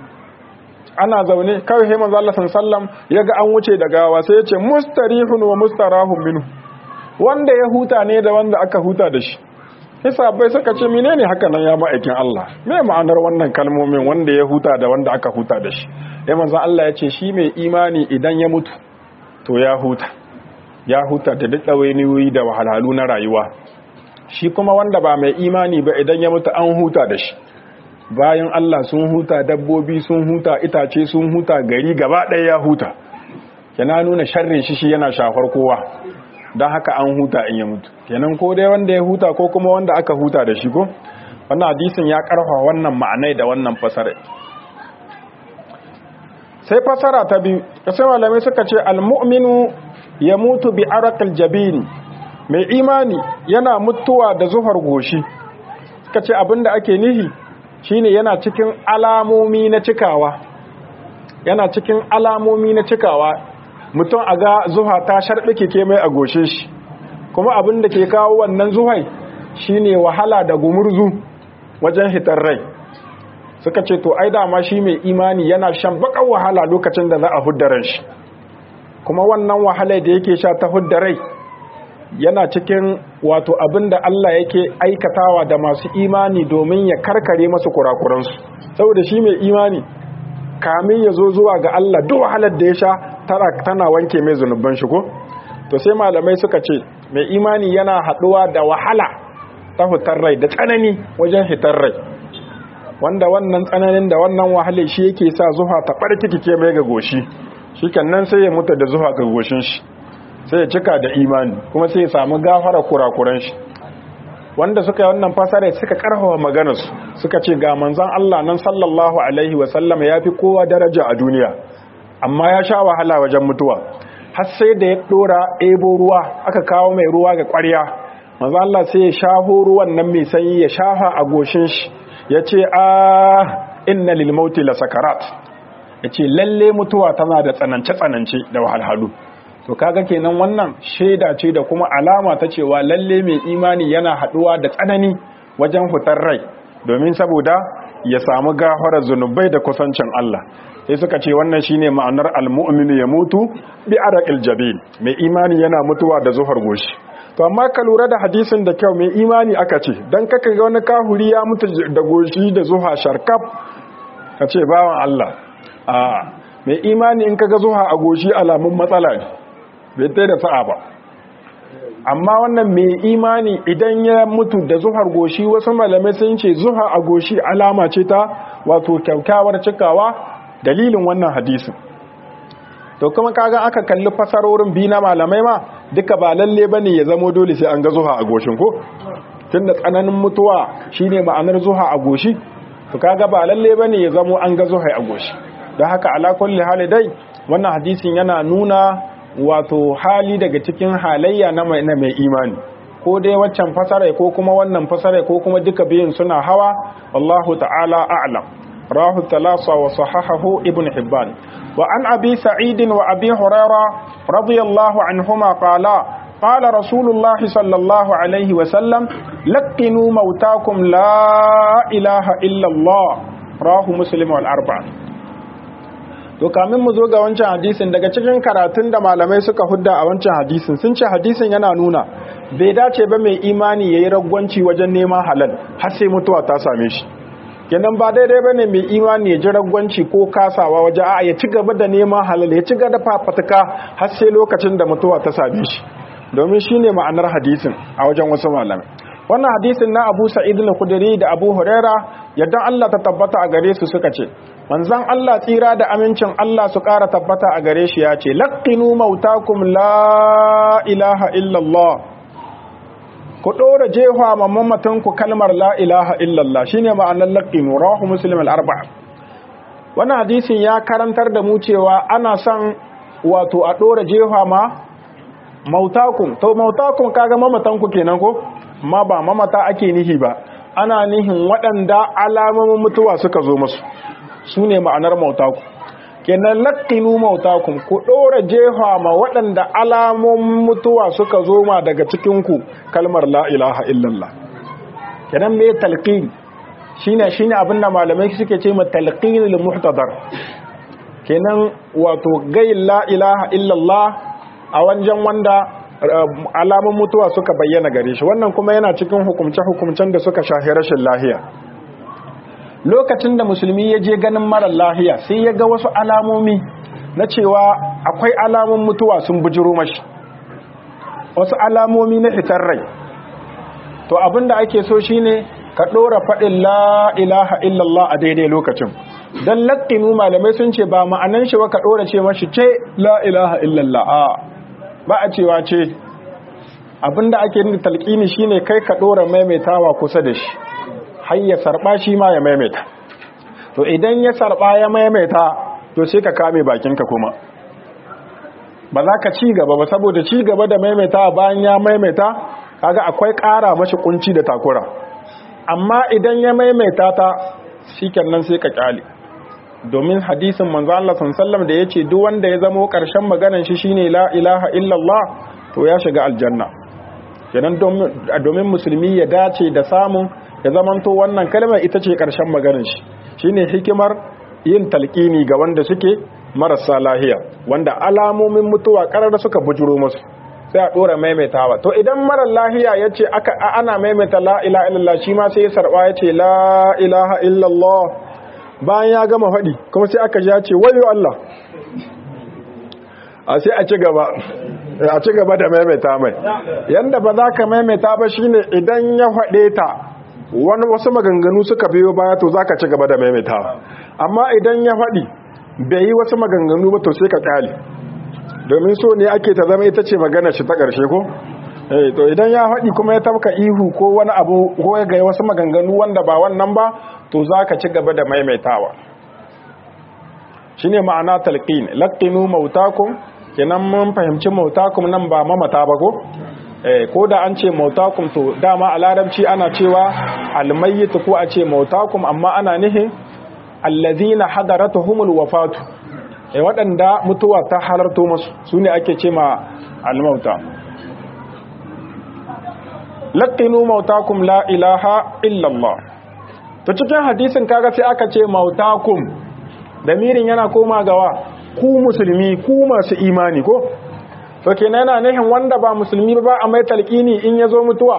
ana zaune kawai sai manzo Allah sallallahu ya ga an wuce da gawa sai ya ce mustarihun wa mustarahun minhu wanda ya huta ne da wanda aka huta da shi bai suka ce menene haka nan ya ma'aikin Allah me ma'anar wannan kalmomin wanda ya huta da wanda aka huta da shi sai manzo Allah ya ce shi mai imani idan ya mutu to ya huta ya huta da duk dawainiyoyi da wahalhalu na rayuwa shi kuma wanda ba mai imani ba idan ya mutu an huta da shi bayan Allah sun huta dabbobi sun huta itace sun huta gari gaba ɗaya ya huta yana nuna sharrin shi shi yana shafar kowa don haka an huta in ya mutu kenan ko dai wanda ya huta ko kuma wanda aka huta da shi ko wannan hadisin ya karfa wannan ma'anai da wannan fasara sai fasara ta biyu sai malamai suka ce almu'minu ya mutu bi arakal jabini mai imani yana mutuwa da zuhar goshi suka ce abinda ake nihi shine yana cikin alamomi na cikawa yana cikin alamomi na cikawa mutum a ga zuha ta sharɓi ke mai a goshe shi kuma abin da ke kawo wannan zuhai shine wahala da gumurzu wajen hitar rai suka ce to ai dama shi mai imani yana shan bakan wahala lokacin da za a hudda ran shi kuma wannan wahala da yake sha ta hudda rai yana cikin wato abin da Allah yake aikatawa da masu imani domin ya karkare masu kurakuransu saboda shi mai imani kamin ya zo zuwa ga Allah duk wahalar da ya sha tana wanke mai zunuban shi ko to sai malamai suka ce mai imani yana haɗuwa da wahala ta fitar rai da tsanani wajen hitar rai wanda wannan tsananin da wannan wahalar shi yake sa zuha ta ɓarkike mai ga goshi shi nan sai ya mutu da zuha ga goshin shi sai ya cika da imani kuma sai ya samu gafara kurakuran shi wanda suka yi wannan fasara suka karfafa maganarsu suka ce ga manzon Allah nan sallallahu alaihi wa sallam ya fi kowa daraja a duniya amma ya sha wahala wajen mutuwa har sai da ya dora ebo ruwa aka kawo mai ruwa ga ƙwarya manzon Allah sai ya shaho ruwan nan mai sanyi ya shafa a goshin shi ya ce a inna lil mauti la sakarat ya ce lalle mutuwa tana da tsanance tsanance da wahalhalu to kaga kenan wannan shaida ce da kuma alama ta cewa lalle mai imani yana haduwa da tsanani wajen fitar rai domin saboda ya samu gafarar zunubai da kusancin Allah sai suka ce wannan shine ma'anar almu'minu ya mutu bi araqil jabin mai imani yana mutuwa da zuhar goshi to amma ka lura da hadisin da kyau mai imani aka ce dan kaka ga wani kahuri ya mutu da goshi da zuha sharkaf ka ce bawan Allah a mai imani in kaga zuha a goshi alamun matsala ne bai ta da sa'a ba amma wannan mai imani idan ya mutu da zuhar goshi wasu malamai sun ce zuha a goshi alama ce ta wato kyaukyawar cikawa dalilin wannan hadisin to kuma kaga aka kalli fasarorin bi na malamai ma duka ba lalle bane ya zamo dole sai an ga zuha a goshin ko tunda tsananin mutuwa shine ma'anar zuha a goshi to kaga ba lalle bane ya zamo an ga zuha a goshi don haka ala kulli hali dai wannan hadisin yana nuna wato hali daga cikin halayya na mai imani ko dai waccan fasara ko kuma wannan fasara ko kuma duka biyun suna hawa wallahu ta'ala a'lam rahu talasa wa sahahahu ibn hibban wa an abi sa'id wa abi huraira radiyallahu anhuma qala قال رسول الله صلى الله عليه وسلم لقنوا موتاكم لا إله إلا الله راه مسلم والأربعة to kamin mu zo ga wancan hadisin daga cikin karatun da malamai suka hudda a wancan hadisin sun ce hadisin yana nuna bai dace ba mai imani yayi ragwanci wajen neman halal har sai mutuwa ta same shi kenan ba daidai bane mai imani ya ji ragwanci ko kasawa waje a ya ci gaba da neman halal ya ci gaba da fafatuka har sai lokacin da mutuwa ta same shi domin shine ma'anar hadisin a wajen wasu malamai wannan hadisin na Abu Sa'id al-Khudri da Abu Huraira yadda Allah ta tabbata a gare su suka ce manzon Allah tsira da amincin Allah su ƙara tabbata a gare shi ya ce laqinu mautakum la ilaha illallah ku ɗora jefa ma mamatanku kalmar la ilaha illallah shine ma'anar laqinu rawahu muslim al-arba'a wannan hadisin ya karantar da mu cewa ana son wato a ɗora jefa ma mautakum to mautakum kaga mamatanku kenan ko ma ba mamata ake nihi ba ana nihin waɗanda alamomin mutuwa suka zo musu su ne ma'anar mautaku kenan laƙinu mautakum ku ɗora jefa ma waɗanda alamomin mutuwa suka zo ma daga cikinku kalmar la ilaha illallah kenan me talqin shine shine abin da malamai suke ce ma talqinul muhtadar kenan wato gayin la ilaha illallah a wajen wanda alamun mutuwa suka bayyana gare shi wannan kuma yana cikin hukumce-hukumcen da suka shahi rashin lahiya lokacin da musulmi ya je ganin marar lahiya sai ya ga wasu alamomi na cewa akwai alamun mutuwa sun bujiro mashi wasu alamomi na fitar rai to abinda ake so shine ka ɗora faɗin la ilaha illallah a daidai lokacin don laƙinu malamai sun ce ba ma'anan shi wa ka ɗora ce mashi ce la ilaha illallah a ba a cewa ce abinda ake yin talqini shine kai ka dora maimaitawa kusa da shi har ya sarba shi ma ya maimaita to idan ya sarba ya maimaita to sai ka kame bakinka kuma ba za ka ci gaba ba saboda ci gaba da maimaita bayan ya maimaita kaga akwai ƙara mashi kunci da takura amma idan ya maimaita ta shikenan sai ka kyale domin hadisin manzo Allah sallallahu da yace duk wanda ya zamo karshen maganar shi shine la ilaha illallah to ya shiga aljanna kenan domin musulmi ya dace da samun ya zamanto wannan kalmar ita ce karshen maganar shi shine hikimar yin talqini ga wanda suke marasa lahiya wanda alamomin mutuwa karar suka bujuro musu sai a dora maimaitawa to idan marar lahiya yace aka ana maimaita la ilaha illallah shi ma sai ya sarba yace la ilaha illallah bayan ya gama faɗi kuma sai aka ja ce wayo Allah a sai a ci gaba a ci gaba da maimaita mai yanda ba za ka maimaita ba shine idan ya faɗe ta wani wasu maganganu suka biyo baya to za ka ci gaba da maimaita amma idan ya faɗi bai yi wasu maganganu ba to sai ka kyale domin so ne ake ta zama ita ce magana shi ta ƙarshe ko eh to idan ya faɗi kuma ya tafka ihu ko wani abu ko ya ga wasu maganganu wanda ba wannan ba to za ka ci gaba da maimaitawa shine ma'ana talqin laqinu mautakum kenan mun fahimci mautakum nan ba mamata ba ko eh ko da an ce mautakum to dama a larabci ana cewa almayyit ko a ce mautakum amma ana nihin allazina hadaratuhumul wafatu eh waɗanda mutuwa ta halarto musu sune ake ce ma almauta laqinu mautakum la ilaha illa Allah to cikin hadisin kaga sai aka ce mautakum damirin yana koma gawa ku musulmi ku masu imani ko to kenan yana nihin wanda ba musulmi ba a mai talqini in yazo mutuwa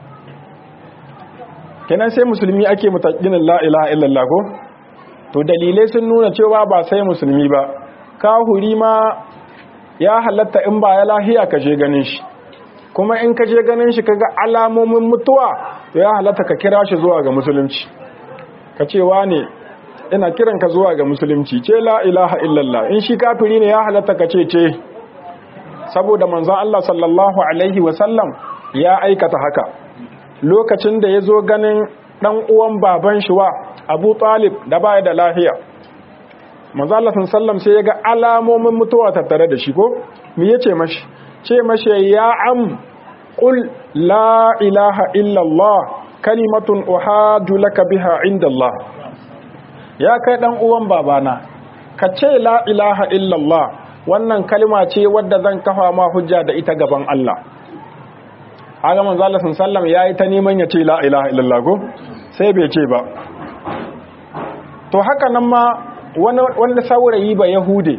kenan sai musulmi ake mutaqinin la ilaha illallah ko to dalilai sun nuna cewa ba sai musulmi ba kahuri ma ya halatta in ba ya lahiya ka je ganin shi kuma in ka je ganin shi kaga alamomin mutuwa to ya halatta ka kira shi zuwa ga musulunci ka ce ne ina kiran ka zuwa ga musulunci ce la ilaha illallah in shi kafiri ne ya halatta ka ce ce saboda manzon Allah sallallahu alaihi wasallam ya aikata haka lokacin da ya zo ganin dan uwan baban shi wa Abu Talib da baya da lahiya manzon Allah sallallahu sai ya ga alamomin mutuwa tattare da shi ko me yace mashi ce mashi ya am qul la ilaha illa Allah kalimatun uhadu laka biha inda Allah ya kai dan uwan babana ka ce la ilaha illa Allah wannan kalma ce wadda zan kafa ma hujja da ita gaban Allah haka manzo Allah sallallahu yayi ta neman ya ce la ilaha illallah ko sai bai ce ba to haka nan ma wani wanda saurayi ba yahude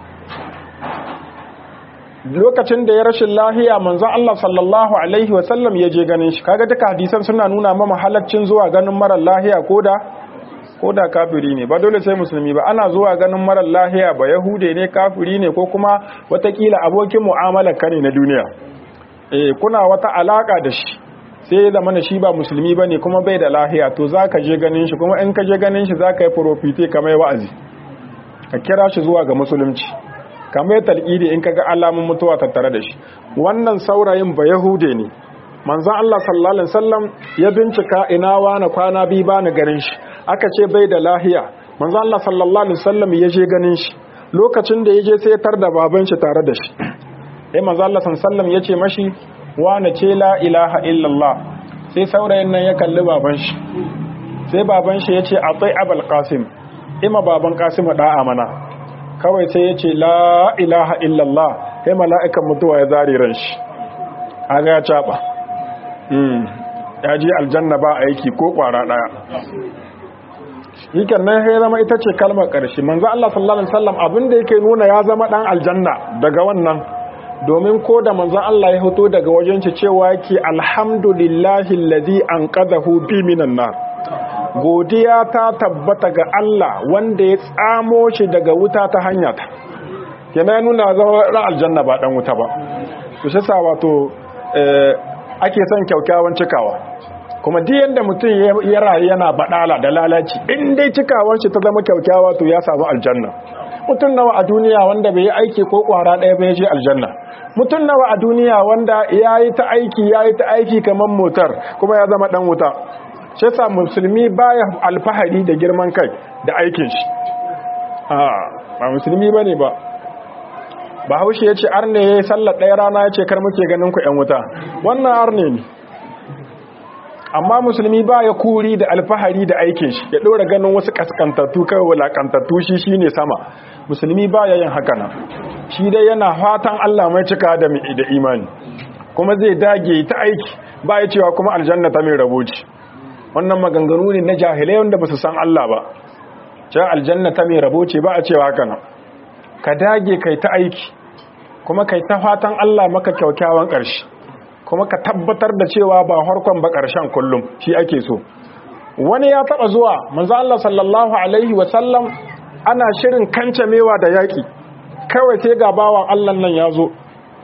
lokacin da ya rashin lahiya manzon Allah sallallahu alaihi wasallam ya je ganin shi kaga duka hadisan suna nuna mama halaccin zuwa ganin marar lahiya koda koda kafiri ne ba dole sai musulmi ba ana zuwa ganin marar lahiya ba yahude ne kafiri ne ko kuma watakila abokin mu'amalar ka ne na duniya eh kuna wata alaka da shi sai ya zama shi ba musulmi bane kuma bai da lahiya to zaka je ganin shi kuma in ka je ganin shi zaka yi profite kamar wa'azi ka kira shi zuwa ga musulunci kamar talqidi in kaga alamun mutuwa tattare da shi wannan saurayin ba yahude ne manzon Allah sallallahu alaihi wasallam ya bincika ina wani kwana bi ba ni ganin shi aka ce bai da lahiya manzon Allah sallallahu alaihi wasallam ya je ganin shi lokacin da ya je sai ya tar da baban shi tare da shi sai manzon Allah sallallahu alaihi wasallam ya ce mashi wani ce la ilaha illallah sai saurayin nan ya kalli baban shi sai baban shi ya ce atai abul qasim ima baban qasim da'a mana kawai sai ya ce la ilaha illallah sai mala'ikan mutuwa ya zari ran shi aga ya caba ya ji aljanna ba aiki ko kwara daya yikan nan ya zama ita ce kalmar ƙarshe manzo Allah sallallahu alaihi wasallam abinda yake nuna ya zama dan aljanna daga wannan domin ko da manzo Allah ya hoto daga wajen shi cewa yake alhamdulillahi alladhi anqadahu bi minan nar godiya ta tabbata ga Allah wanda ya tsamo shi daga wuta ta hanya ta yana nuna zama ran aljanna ba dan wuta ba to shi sa wato ake son kyaukyawan cikawa kuma duk yanda mutum ya rayu yana badala da lalaci in dai cikawan shi ta zama kyaukyawa to ya samu aljanna mutum nawa a duniya wanda bai yi aiki ko kwara ɗaya bai je aljanna mutum nawa a duniya wanda ya yi ta aiki ya yi ta aiki kamar motar kuma ya zama dan wuta shi yasa musulmi baya alfahari da girman kai da aikin shi ba musulmi bane ba ba haushe ya ce arne ya yi sallar ɗaya rana ya ce kar muke ganin ku ‘yan wuta wannan arne ne amma musulmi ba ya kuri da alfahari da aikin shi ya ɗora ganin wasu kaskantattu kawai wulakantattu shi shi ne sama musulmi ba ya yin haka nan shi dai yana fatan allah mai cika da imani kuma zai dage ta aiki ba ya cewa kuma aljanna ta mai raboci wannan maganganu ne na jahilai wanda ba su san allah ba cewa aljanna ta mai raboci ba a cewa haka nan ka dage kai ta aiki kuma kai ta fatan Allah maka kyaukyawan ƙarshe kuma ka tabbatar da cewa ba harkon ba ƙarshen kullum shi ake so wani ya taba zuwa manzo Allah sallallahu alaihi wa sallam ana shirin kancamewa da yaki kawai sai ga bawan Allah nan ya zo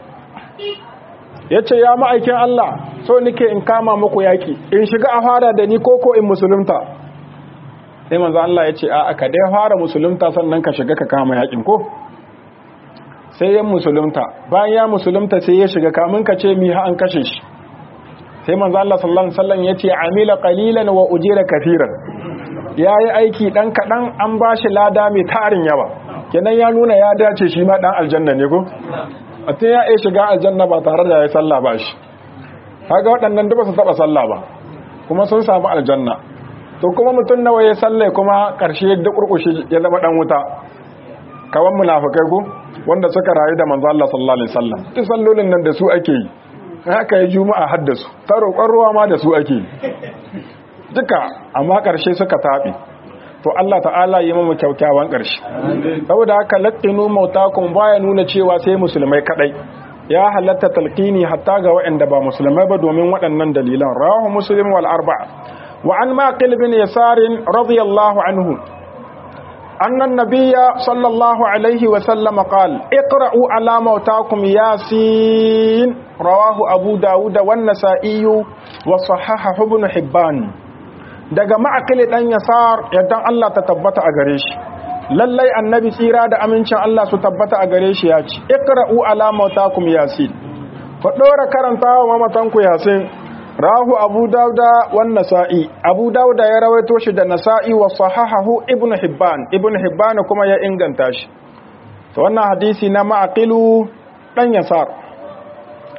yace ya ma'aikin Allah so nike in kama muku yaki in shiga a fara da ni koko in musulunta sai manzo Allah yace a aka dai fara musulunta sannan ka shiga ka kama yakin ko sai ya musulunta bayan ya musulunta sai ya shiga kamun ka ce mi ha an kashe shi sai manzo Allah sallallahu alaihi wasallam yace amila qalilan wa ujira kathiran yayi aiki dan kadan an bashi lada mai tarin yawa kenan ya nuna ya dace shi ma dan aljanna ne ko mutum ya iya shiga aljanna ba tare da ya sallah ba shi kaga waɗannan duk ba su taba sallah ba kuma sun samu aljanna to kuma mutum nawa ya salle kuma karshe da kurkushi ya zama dan wuta kawan munafikai ko wanda suka rayu da manzo Allah sallallahu alaihi wasallam duk sallolin nan da su ake yi haka ya juma'a haddasu ta roƙon ruwa ma da su ake yi duka amma ƙarshe suka taɓe to Allah ta'ala yi mamu kyaukyawan ƙarshe saboda haka lattinu mautakum baya nuna cewa sai musulmai kadai ya halatta talqini hatta ga waɗanda ba musulmai ba domin waɗannan dalilan rawahu muslim wal arba'a wa an maqil bin yasar radiyallahu anhu أن النبي صلى الله عليه وسلم قال اقرأوا على موتاكم ياسين رواه أبو داود والنسائي وصححه ابن حبان daga ma'akili dan yasar yadda Allah ta tabbata a gare shi lallai annabi tsira da amincin Allah su tabbata a gare shi ya ce iqra'u ala mautakum yasin ku dora karantawa mamatanku yasin rahu abu dauda wan nasa'i abu dauda ya rawaito shi da nasa'i wa sahahahu ibnu hibban ibnu hibban kuma ya inganta shi to wannan hadisi na ma'aqilu dan yasar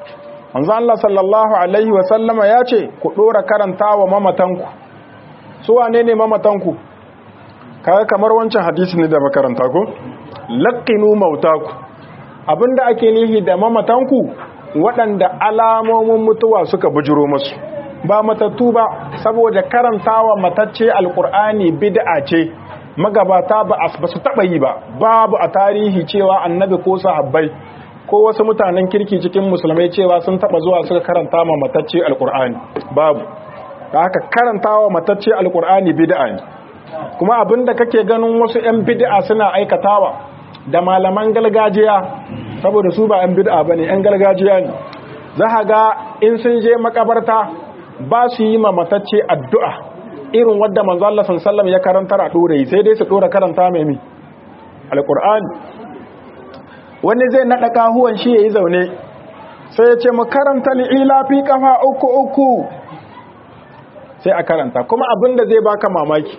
manzo Allah sallallahu alaihi wa sallama ya ce ku dora karantawa mamatanku su wane ne mamatanku kaga kamar wancan hadisi ne da makaranta ko laqinu mautaku abinda ake nihi da mamatanku waɗanda alamomin mutuwa suka bujiro musu ba matattu ba saboda karantawa matacce alkur'ani bid'a ce magabata ba su taba yi ba babu a tarihi cewa annabi ko sahabbai ko wasu mutanen kirki cikin musulmai cewa sun taba zuwa suka karanta ma matacce alkur'ani babu da haka karantawa matacce alkur'ani bid'a ne kuma abinda kake ganin wasu 'yan bid'a suna aikatawa da malaman gargajiya saboda su ba 'yan bid'a bane 'yan gargajiya ne za ga in sun je makabarta ba su yi ma matacce addu'a irin wadda manzo Allah sallallahu ya karantar a dore sai dai su dora karanta mai mi alqur'ani wani zai nada kahuwan shi yayi zaune sai ya ce mu karanta ila fi kafa uku uku sai a karanta kuma abinda zai baka mamaki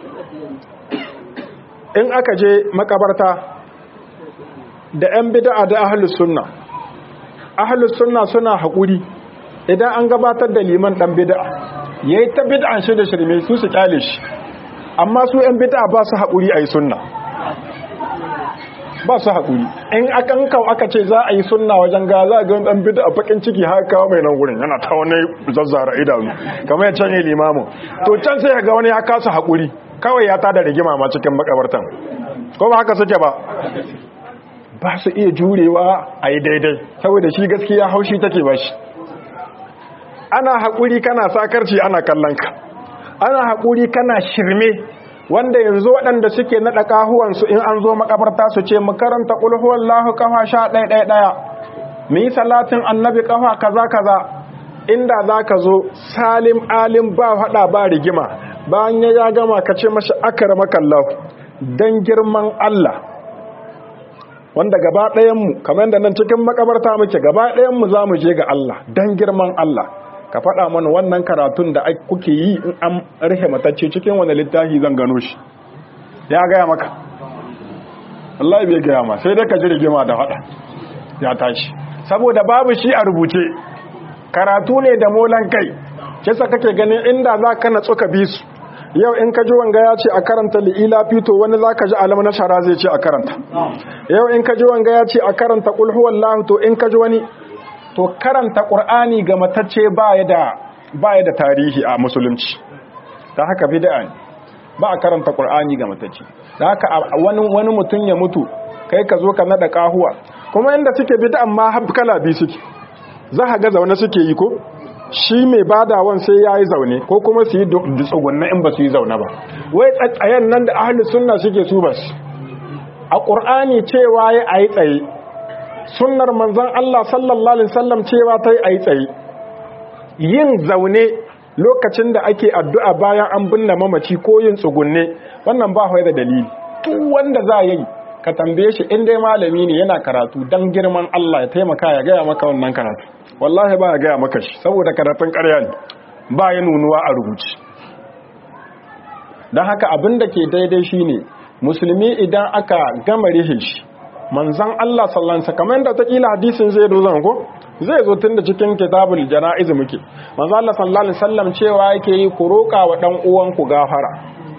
in aka je makabarta da 'yan bid'a da ahlus sunna ahlus sunna suna haƙuri idan an gabatar da liman dan bid'a yayi ta bid'an shi da shirme su su kyale shi amma su 'yan bid'a ba su haƙuri ayi sunna ba su haƙuri in akan kawo aka ce za a yi sunna wajen ga za a ga dan bid'a bakin ciki har kawo mai nan gurin yana ta wani zazzara idanu kamar ya canye limamin to can sai ga wani ya kasa haƙuri kawai ya tada rigima ma cikin makabartan ko ba haka suke ba ba su iya jurewa a yi daidai saboda shi gaskiya haushi take ba shi ana haƙuri kana sakarci ana kallon ka ana haƙuri kana shirme wanda yanzu waɗanda suke naɗa ƙahuwansu in an zo makabarta su ce mu karanta ƙulhuwar lahu ƙafa sha ɗaya ɗaya ɗaya mu yi salatin annabi ƙafa kaza kaza inda za ka zo salim alim ba haɗa ba rigima bayan ya ya gama ka ce mashi akara makallahu don girman Allah wanda gaba ɗayanmu kamar da nan cikin makabarta muke gaba ɗayanmu za mu je ga Allah don girman Allah ka faɗa mana wannan karatun da kuke yi in an rihe matacce cikin wani littafi zan gano shi ya gaya maka Allah bai gaya ma sai dai ka ji rigima da faɗa ya tashi saboda babu shi a rubuce karatu ne da molan kai kisa kake ganin inda za ka natsu ka bi su yau in ka ji wanga ya ce a karanta li'ila fito wani za ka ji alam na shara zai ce a karanta yau in ka ji wanga ya ce a karanta ƙulhuwan lahu to in ka ji wani to karanta ƙur'ani ga matacce ba ya da tarihi a musulunci ta haka bid'a ne ba a karanta ƙur'ani ga matacce da haka wani mutum ya mutu kai ka zo ka naɗa ƙahuwa kuma inda suke bid'an ma kala biyu suke za ka ga zaune suke yi ko shi mai badawan sai ya yi zaune ko kuma su yi tsugunna in ba su yi zaune ba wai tsatsayen nan da ahalus sunna suke su bas a ƙur'ani cewa ya a yi tsaye sunnar manzan Allah sallallahu alaihi wasallam cewa ta yi a yi tsaye yin zaune lokacin da ake addu'a bayan an binne mamaci ko yin tsugunne wannan ba da dalili duk wanda za yi ka tambaye shi in dai malami ne yana karatu dan girman Allah ya taimaka ya gaya maka wannan karatu wallahi ba ya gaya maka shi saboda karatun ƙarya ne ba ya nunuwa a rubuci don haka abin da ke daidai shine musulmi idan aka gama rihe shi manzan Allah sallansa kamar yadda ta kila hadisin zai zo zan ko zai zo tun da cikin kitabul jana'iz muke manzan Allah sallallahu alaihi wasallam cewa yake yi ku roƙa wa dan uwanku gafara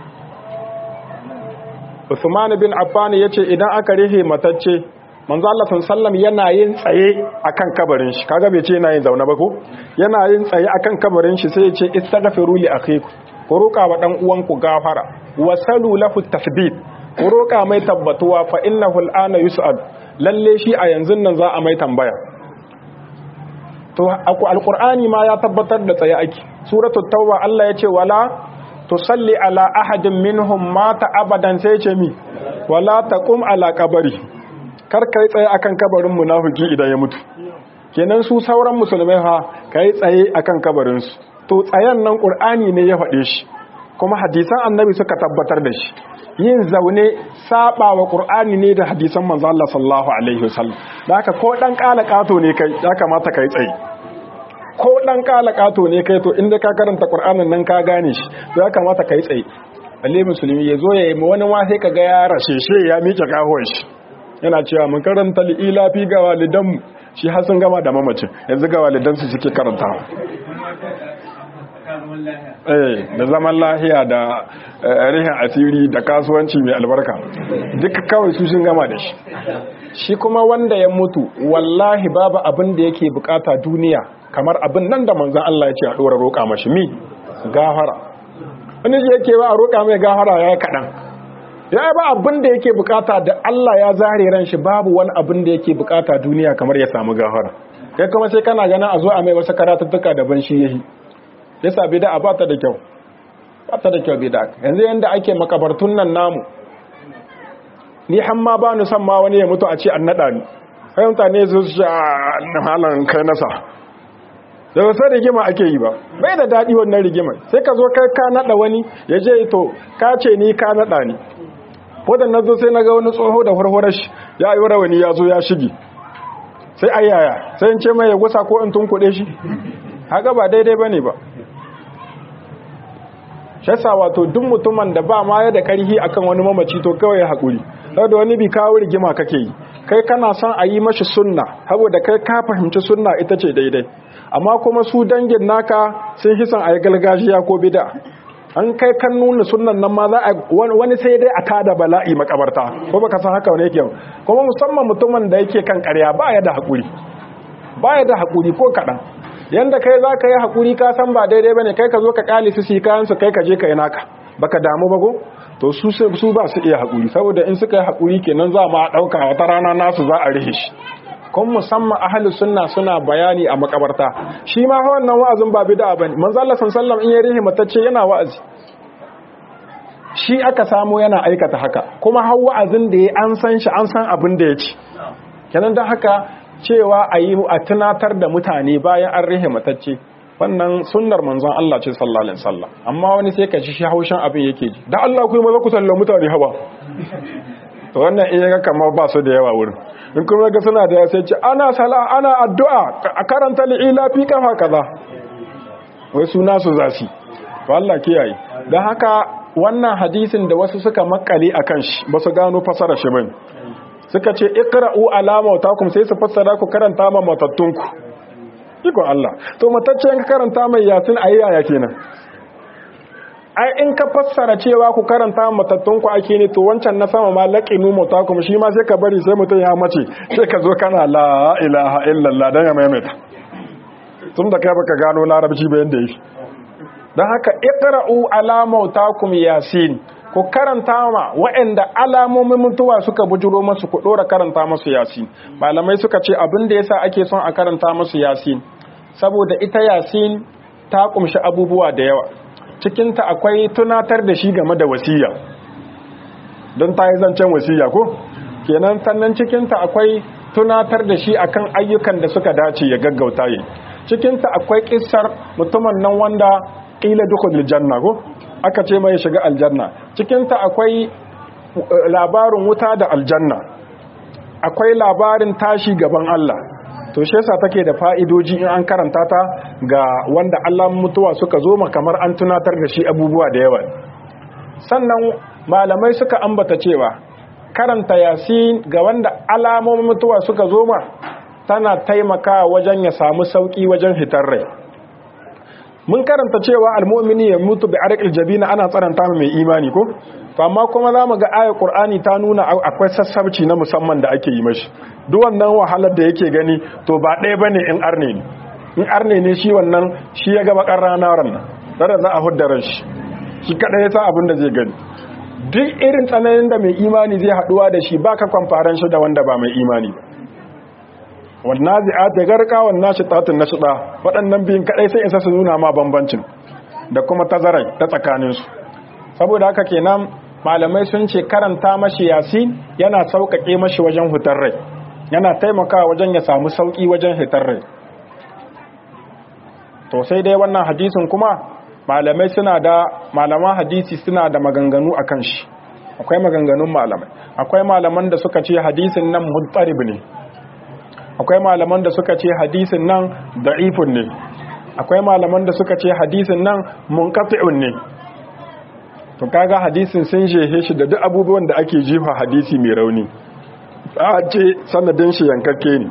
Usman bin Affan yace idan aka rihe matacce manzo Allah sallallahu yana yin tsaye akan kabarin shi kaga bai ce yana yin zaune ba ko yana yin tsaye akan kabarin shi sai ya ce istaghfiru li akhiku ku roka wa dan uwanku gafara wasalu lahu tathbit ku roka mai tabbatuwa fa innahu al'ana yus'ad lalle shi a yanzu nan za a mai tambaya to alqur'ani ma ya tabbatar da tsaye ake suratul tauba Allah ya ce wala tusalli ala ahadin minhum mata abadan sai ce mi wala taqum ala qabri kar kai tsaye akan kabarin munafiki idan ya mutu kenan su sauran musulmai ha kai tsaye akan kabarin su to tsayen nan qur'ani ne ya faɗe shi kuma hadisan annabi suka tabbatar da shi yin zaune saba wa qur'ani ne da hadisan manzo Allah sallallahu alaihi wasallam da haka ko dan kala kato ne kai ya kamata kai tsaye ko dan kala kato ne kai to inda ka karanta qur'anin nan ka gane shi to ya kamata kai tsaye balle musulmi ya zo ya yi wani ma sai kaga ya rashe shi ya miƙe kahon shi yana cewa mun karanta li'ila fi ga walidanmu shi har sun gama da mamacin yanzu ga walidansu suke karantawa eh da zaman lahiya da rihin asiri da kasuwanci mai albarka duka kawai su sun gama da shi shi kuma wanda ya mutu wallahi babu abin da yake bukata duniya kamar abin nan da manzon Allah ya ce a dora roƙa mashi mi gafara wani ji yake ba a roƙa mai gafara ya kaɗan ya ba abin da yake bukata da Allah ya zare ran shi babu wani abin da yake bukata duniya kamar ya samu gafara kai kuma sai kana ganin a zo a mai wasu karatuttuka daban shi yayi yasa bid'a ba ta da kyau ba ta da kyau bid'a yanzu yanda ake makabartun nan namu ni hamma ba ni san ma wani ya mutu a ce an nada ni kai mutane su shi a halan kai nasa da wasu rigima ake yi ba bai da daɗi wannan rigimar sai ka zo kai ka nada wani ya je to ka ce ni ka nada ni wadannan zo sai na ga wani tsoho da farfarar shi ya yi rawani ya zo ya shige sai ayyaya sai in ce mai ya gusa ko in tunkuɗe shi haka ba daidai ba ne ba shasa wato duk mutumin da ba ma ya da karhi akan wani mamaci to kawai ya haƙuri da wani bi kawo rigima kake yi kai kana son a yi mashi sunna saboda kai ka fahimci sunna ita ce daidai amma kuma su dangin naka sun fi son a yi galgajiya ko bida an kai kan nuna sunnan nan ma za a wani sai dai a tada bala'i makabarta ko baka san haka wani yake kuma musamman mutumin da yake kan ƙarya ba ya da haƙuri ba ya da haƙuri ko kaɗan yanda kai za ka yi haƙuri ka san ba daidai ba ne kai ka zo ka ƙali su kayansu kai ka je ka yi naka baka damu ba ko to su su ba su iya haƙuri saboda in suka yi haƙuri kenan za ma ɗauka wata rana nasu za a rihe shi kun musamman ahli sunna suna bayani a makabarta shi ma wannan wa'azin ba bid'a bane manzo Allah sallallahu in ya rihe matacce yana wa'azi shi aka samu yana aikata haka kuma har wa'azin da ya an san shi an san abin da ya ci kenan don haka cewa a yi a tunatar da mutane bayan an rihe matacce wannan sunnar manzon Allah ce sallallahu alaihi wasallam amma wani sai ka ji shi haushin abin yake ji da Allah ku yi maza ku sallama mutane hawa to wannan in yaga kamar ba su da yawa wurin in kuma ga suna da sai ce ana sala ana addu'a a karanta li'ila fi kafa kaza wai suna su zasi to Allah kiyaye dan haka wannan hadisin da wasu suka makale akan shi ba su gano fasara shi bane suka ce iqra'u ala mautakum sai su fassara ku karanta ma matattunku iko Allah to matacce in ka karanta mai yasin ayyaya kenan ai in ka fassara cewa ku karanta ma matattunku ake ne to wancan na sama ma laqinu mautakum shi ma sai ka bari sai mutum ya mace sai ka zo kana la ilaha illallah dan ya maimaita tun da kai baka gano larabci ba yanda yake dan haka iqra'u ala mautakum yasin ku karanta ma waɗanda alamomin mutuwa suka bujuro masu ku ɗora karanta masu yasin malamai suka ce abin da yasa ake son a karanta masu yasin saboda ita yasin ta kumshi abubuwa da yawa cikinta akwai tunatar da shi game da wasiya don ta yi zancen wasiya ko kenan sannan cikinta akwai tunatar da shi akan ayyukan da suka dace ya gaggauta yi cikinta akwai kissar mutumin nan wanda ƙila dukkan janna ko aka ce mai shiga aljanna cikinta akwai labarin wuta da aljanna akwai labarin tashi gaban Allah to shi yasa take da fa'idoji in an karanta ta ga wanda Allah mutuwa suka zo ma kamar an tunatar da shi abubuwa da yawa sannan malamai suka ambata cewa karanta yasin ga wanda alamomin mutuwa suka zo ma tana taimaka wajen ya samu sauki wajen hitar rai mun karanta cewa almu'mini ya mutu bi arqil jabina ana tsaranta mai imani ko to amma kuma zamu ga ayar qur'ani ta nuna akwai sassabci na musamman da ake yi mashi duk wannan wahalar da yake gani to ba ɗaya bane in arne ne in arne ne shi wannan shi ya ga bakar rana ran nan za a huddara shi shi kada ya sa abin da zai gani duk irin tsananin da mai imani zai haduwa da shi baka kwamfaran shi da wanda ba mai imani ba wannan zi'at ya garka wannan shi tatun na shida waɗannan biyun kaɗai sai isa su nuna ma bambancin da kuma tazarai ta tsakaninsu saboda haka kenan malamai sun ce karanta mashi yasin yana sauƙaƙe mashi wajen hutar rai yana taimakawa wajen ya samu sauƙi wajen hitar rai to sai dai wannan hadisin kuma malamai suna da malaman hadisi suna da maganganu akan shi akwai maganganun malamai akwai malaman da suka ce hadisin nan mutarib ne akwai malaman da suka ce hadisin nan da'ifun ne akwai malaman da suka ce hadisin nan munqati'un ne to kaga hadisin sun jehe shi da duk abubuwan da ake jifa hadisi mai rauni a ce sanadin shi yankakke ne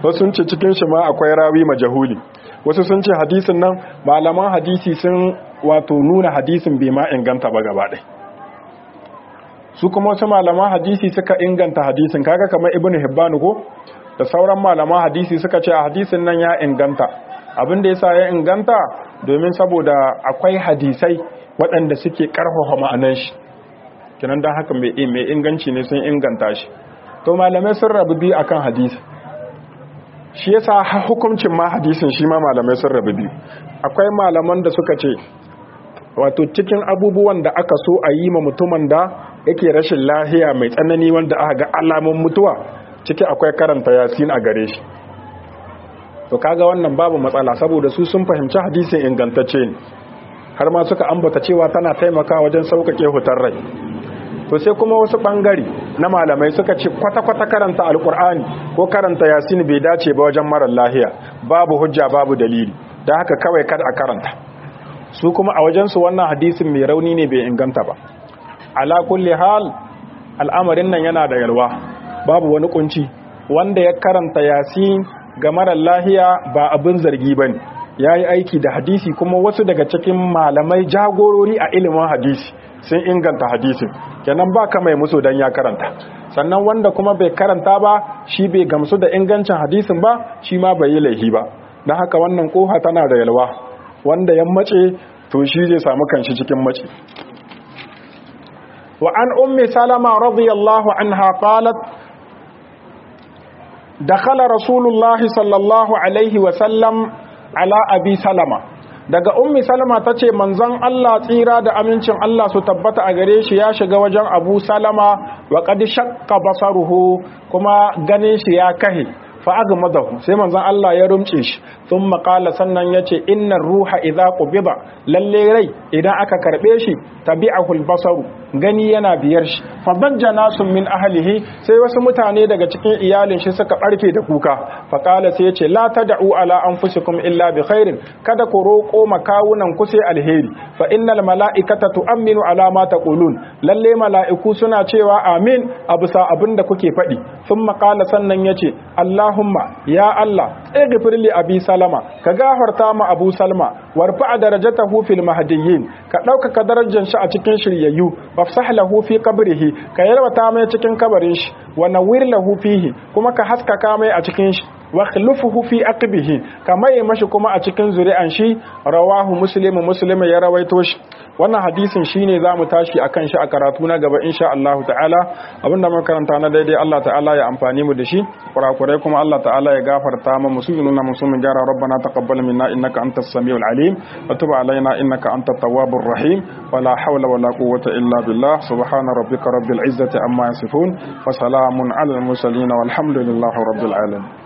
wasu sun ce cikin shi ma akwai rawi majahuli wasu sun ce hadisin nan malaman hadisi sun wato nuna hadisin bai ma inganta ba gaba ɗaya su kuma wasu malaman hadisi suka inganta hadisin kaga kamar ibnu hibban ko da sauran malaman hadisi suka ce a hadisin nan ya inganta abin da yasa ya inganta domin saboda akwai hadisai waɗanda suke karfafa ma'anan shi kinan dan haka mai mai inganci ne sun inganta shi to malamai sun rabu biyu akan hadisi shi yasa hukuncin ma hadisin shi ma malamai sun rabu biyu akwai malaman da suka ce wato cikin abubuwan da aka so a yi ma mutumin da yake rashin lahiya mai tsanani wanda aka ga alamun mutuwa ciki akwai karanta yasin a gare shi to kaga wannan babu matsala saboda su sun fahimci hadisin ingantacce ne har ma suka ambata cewa tana taimaka wajen sauƙaƙe hutar rai to sai kuma wasu ɓangare na malamai suka ce kwata-kwata karanta alƙur'ani ko karanta yasin bai dace ba wajen marar lahiya babu hujja babu dalili da haka kawai kada a karanta su kuma a wajensu wannan hadisin mai rauni ne bai inganta ba ala kulli hal al'amarin nan yana da yalwa babu wani kunci wanda ya karanta yasin ga marar lahiya ba abin zargi ba ne ya yi aiki da hadisi kuma wasu daga cikin malamai jagorori a ilimin hadisi sun inganta hadisin kenan ba ka mai musu don ya karanta sannan wanda kuma bai karanta ba shi bai gamsu da ingancin hadisin ba shi ma bai yi laihi ba don haka wannan koha tana da yalwa wanda ya mace to shi zai samu kanshi cikin mace wa an ummi salama radiyallahu anha qalat dakhala rasulullah sallallahu alaihi wa sallam ala abi salama daga ummi salama tace manzon Allah tsira da amincin Allah su tabbata a gare shi ya shiga wajen abu salama wa qad shaqqa basaruhu kuma ganin shi ya kahe fa agmadahu sai manzon Allah ya rumce shi thumma qala sannan yace innar ruha idza qubida lalle rai idan aka karbe shi tabi'ahu al-basaru gani yana biyar shi fa bajja nasun min ahlihi sai wasu mutane daga cikin iyalin shi suka barke da kuka fa qala sai yace la tad'u ala anfusikum illa bi khairin kada ku roko makawunan ku sai alheri fa innal mala'ikata tu'minu ala ma taqulun lalle mala'iku suna cewa amin abusa abinda kuke faɗi thumma qala sannan yace Allahumma ya Allah ighfir li abi salama ka gafarta ma abu salma warfa darajatahu fil mahdiyyin ka ɗaukaka darajar shi a cikin shiryayyu wafsah lahu fi qabrihi ka yarwata mai cikin kabarin shi wa nawwir lahu fihi kuma ka haskaka mai a cikin shi wa khlufuhu fi aqbihi ka mai mashi kuma a cikin zuri'an shi rawahu muslim muslim ya rawaito shi wannan hadisin shine zamu tashi akan shi a karatu na gaba insha Allah ta'ala abinda muka karanta na daidai Allah ta'ala ya amfani mu da shi kurakurai kuma Allah ta'ala ya gafarta mu musulmina musulmin jara rabbana taqabbal minna innaka antas samiul alim wa tub alaina innaka antat tawwabur rahim wala hawla wala quwwata illa billah subhana rabbika rabbil izzati amma yasifun wa salamun alal mursalin walhamdulillahi rabbil alamin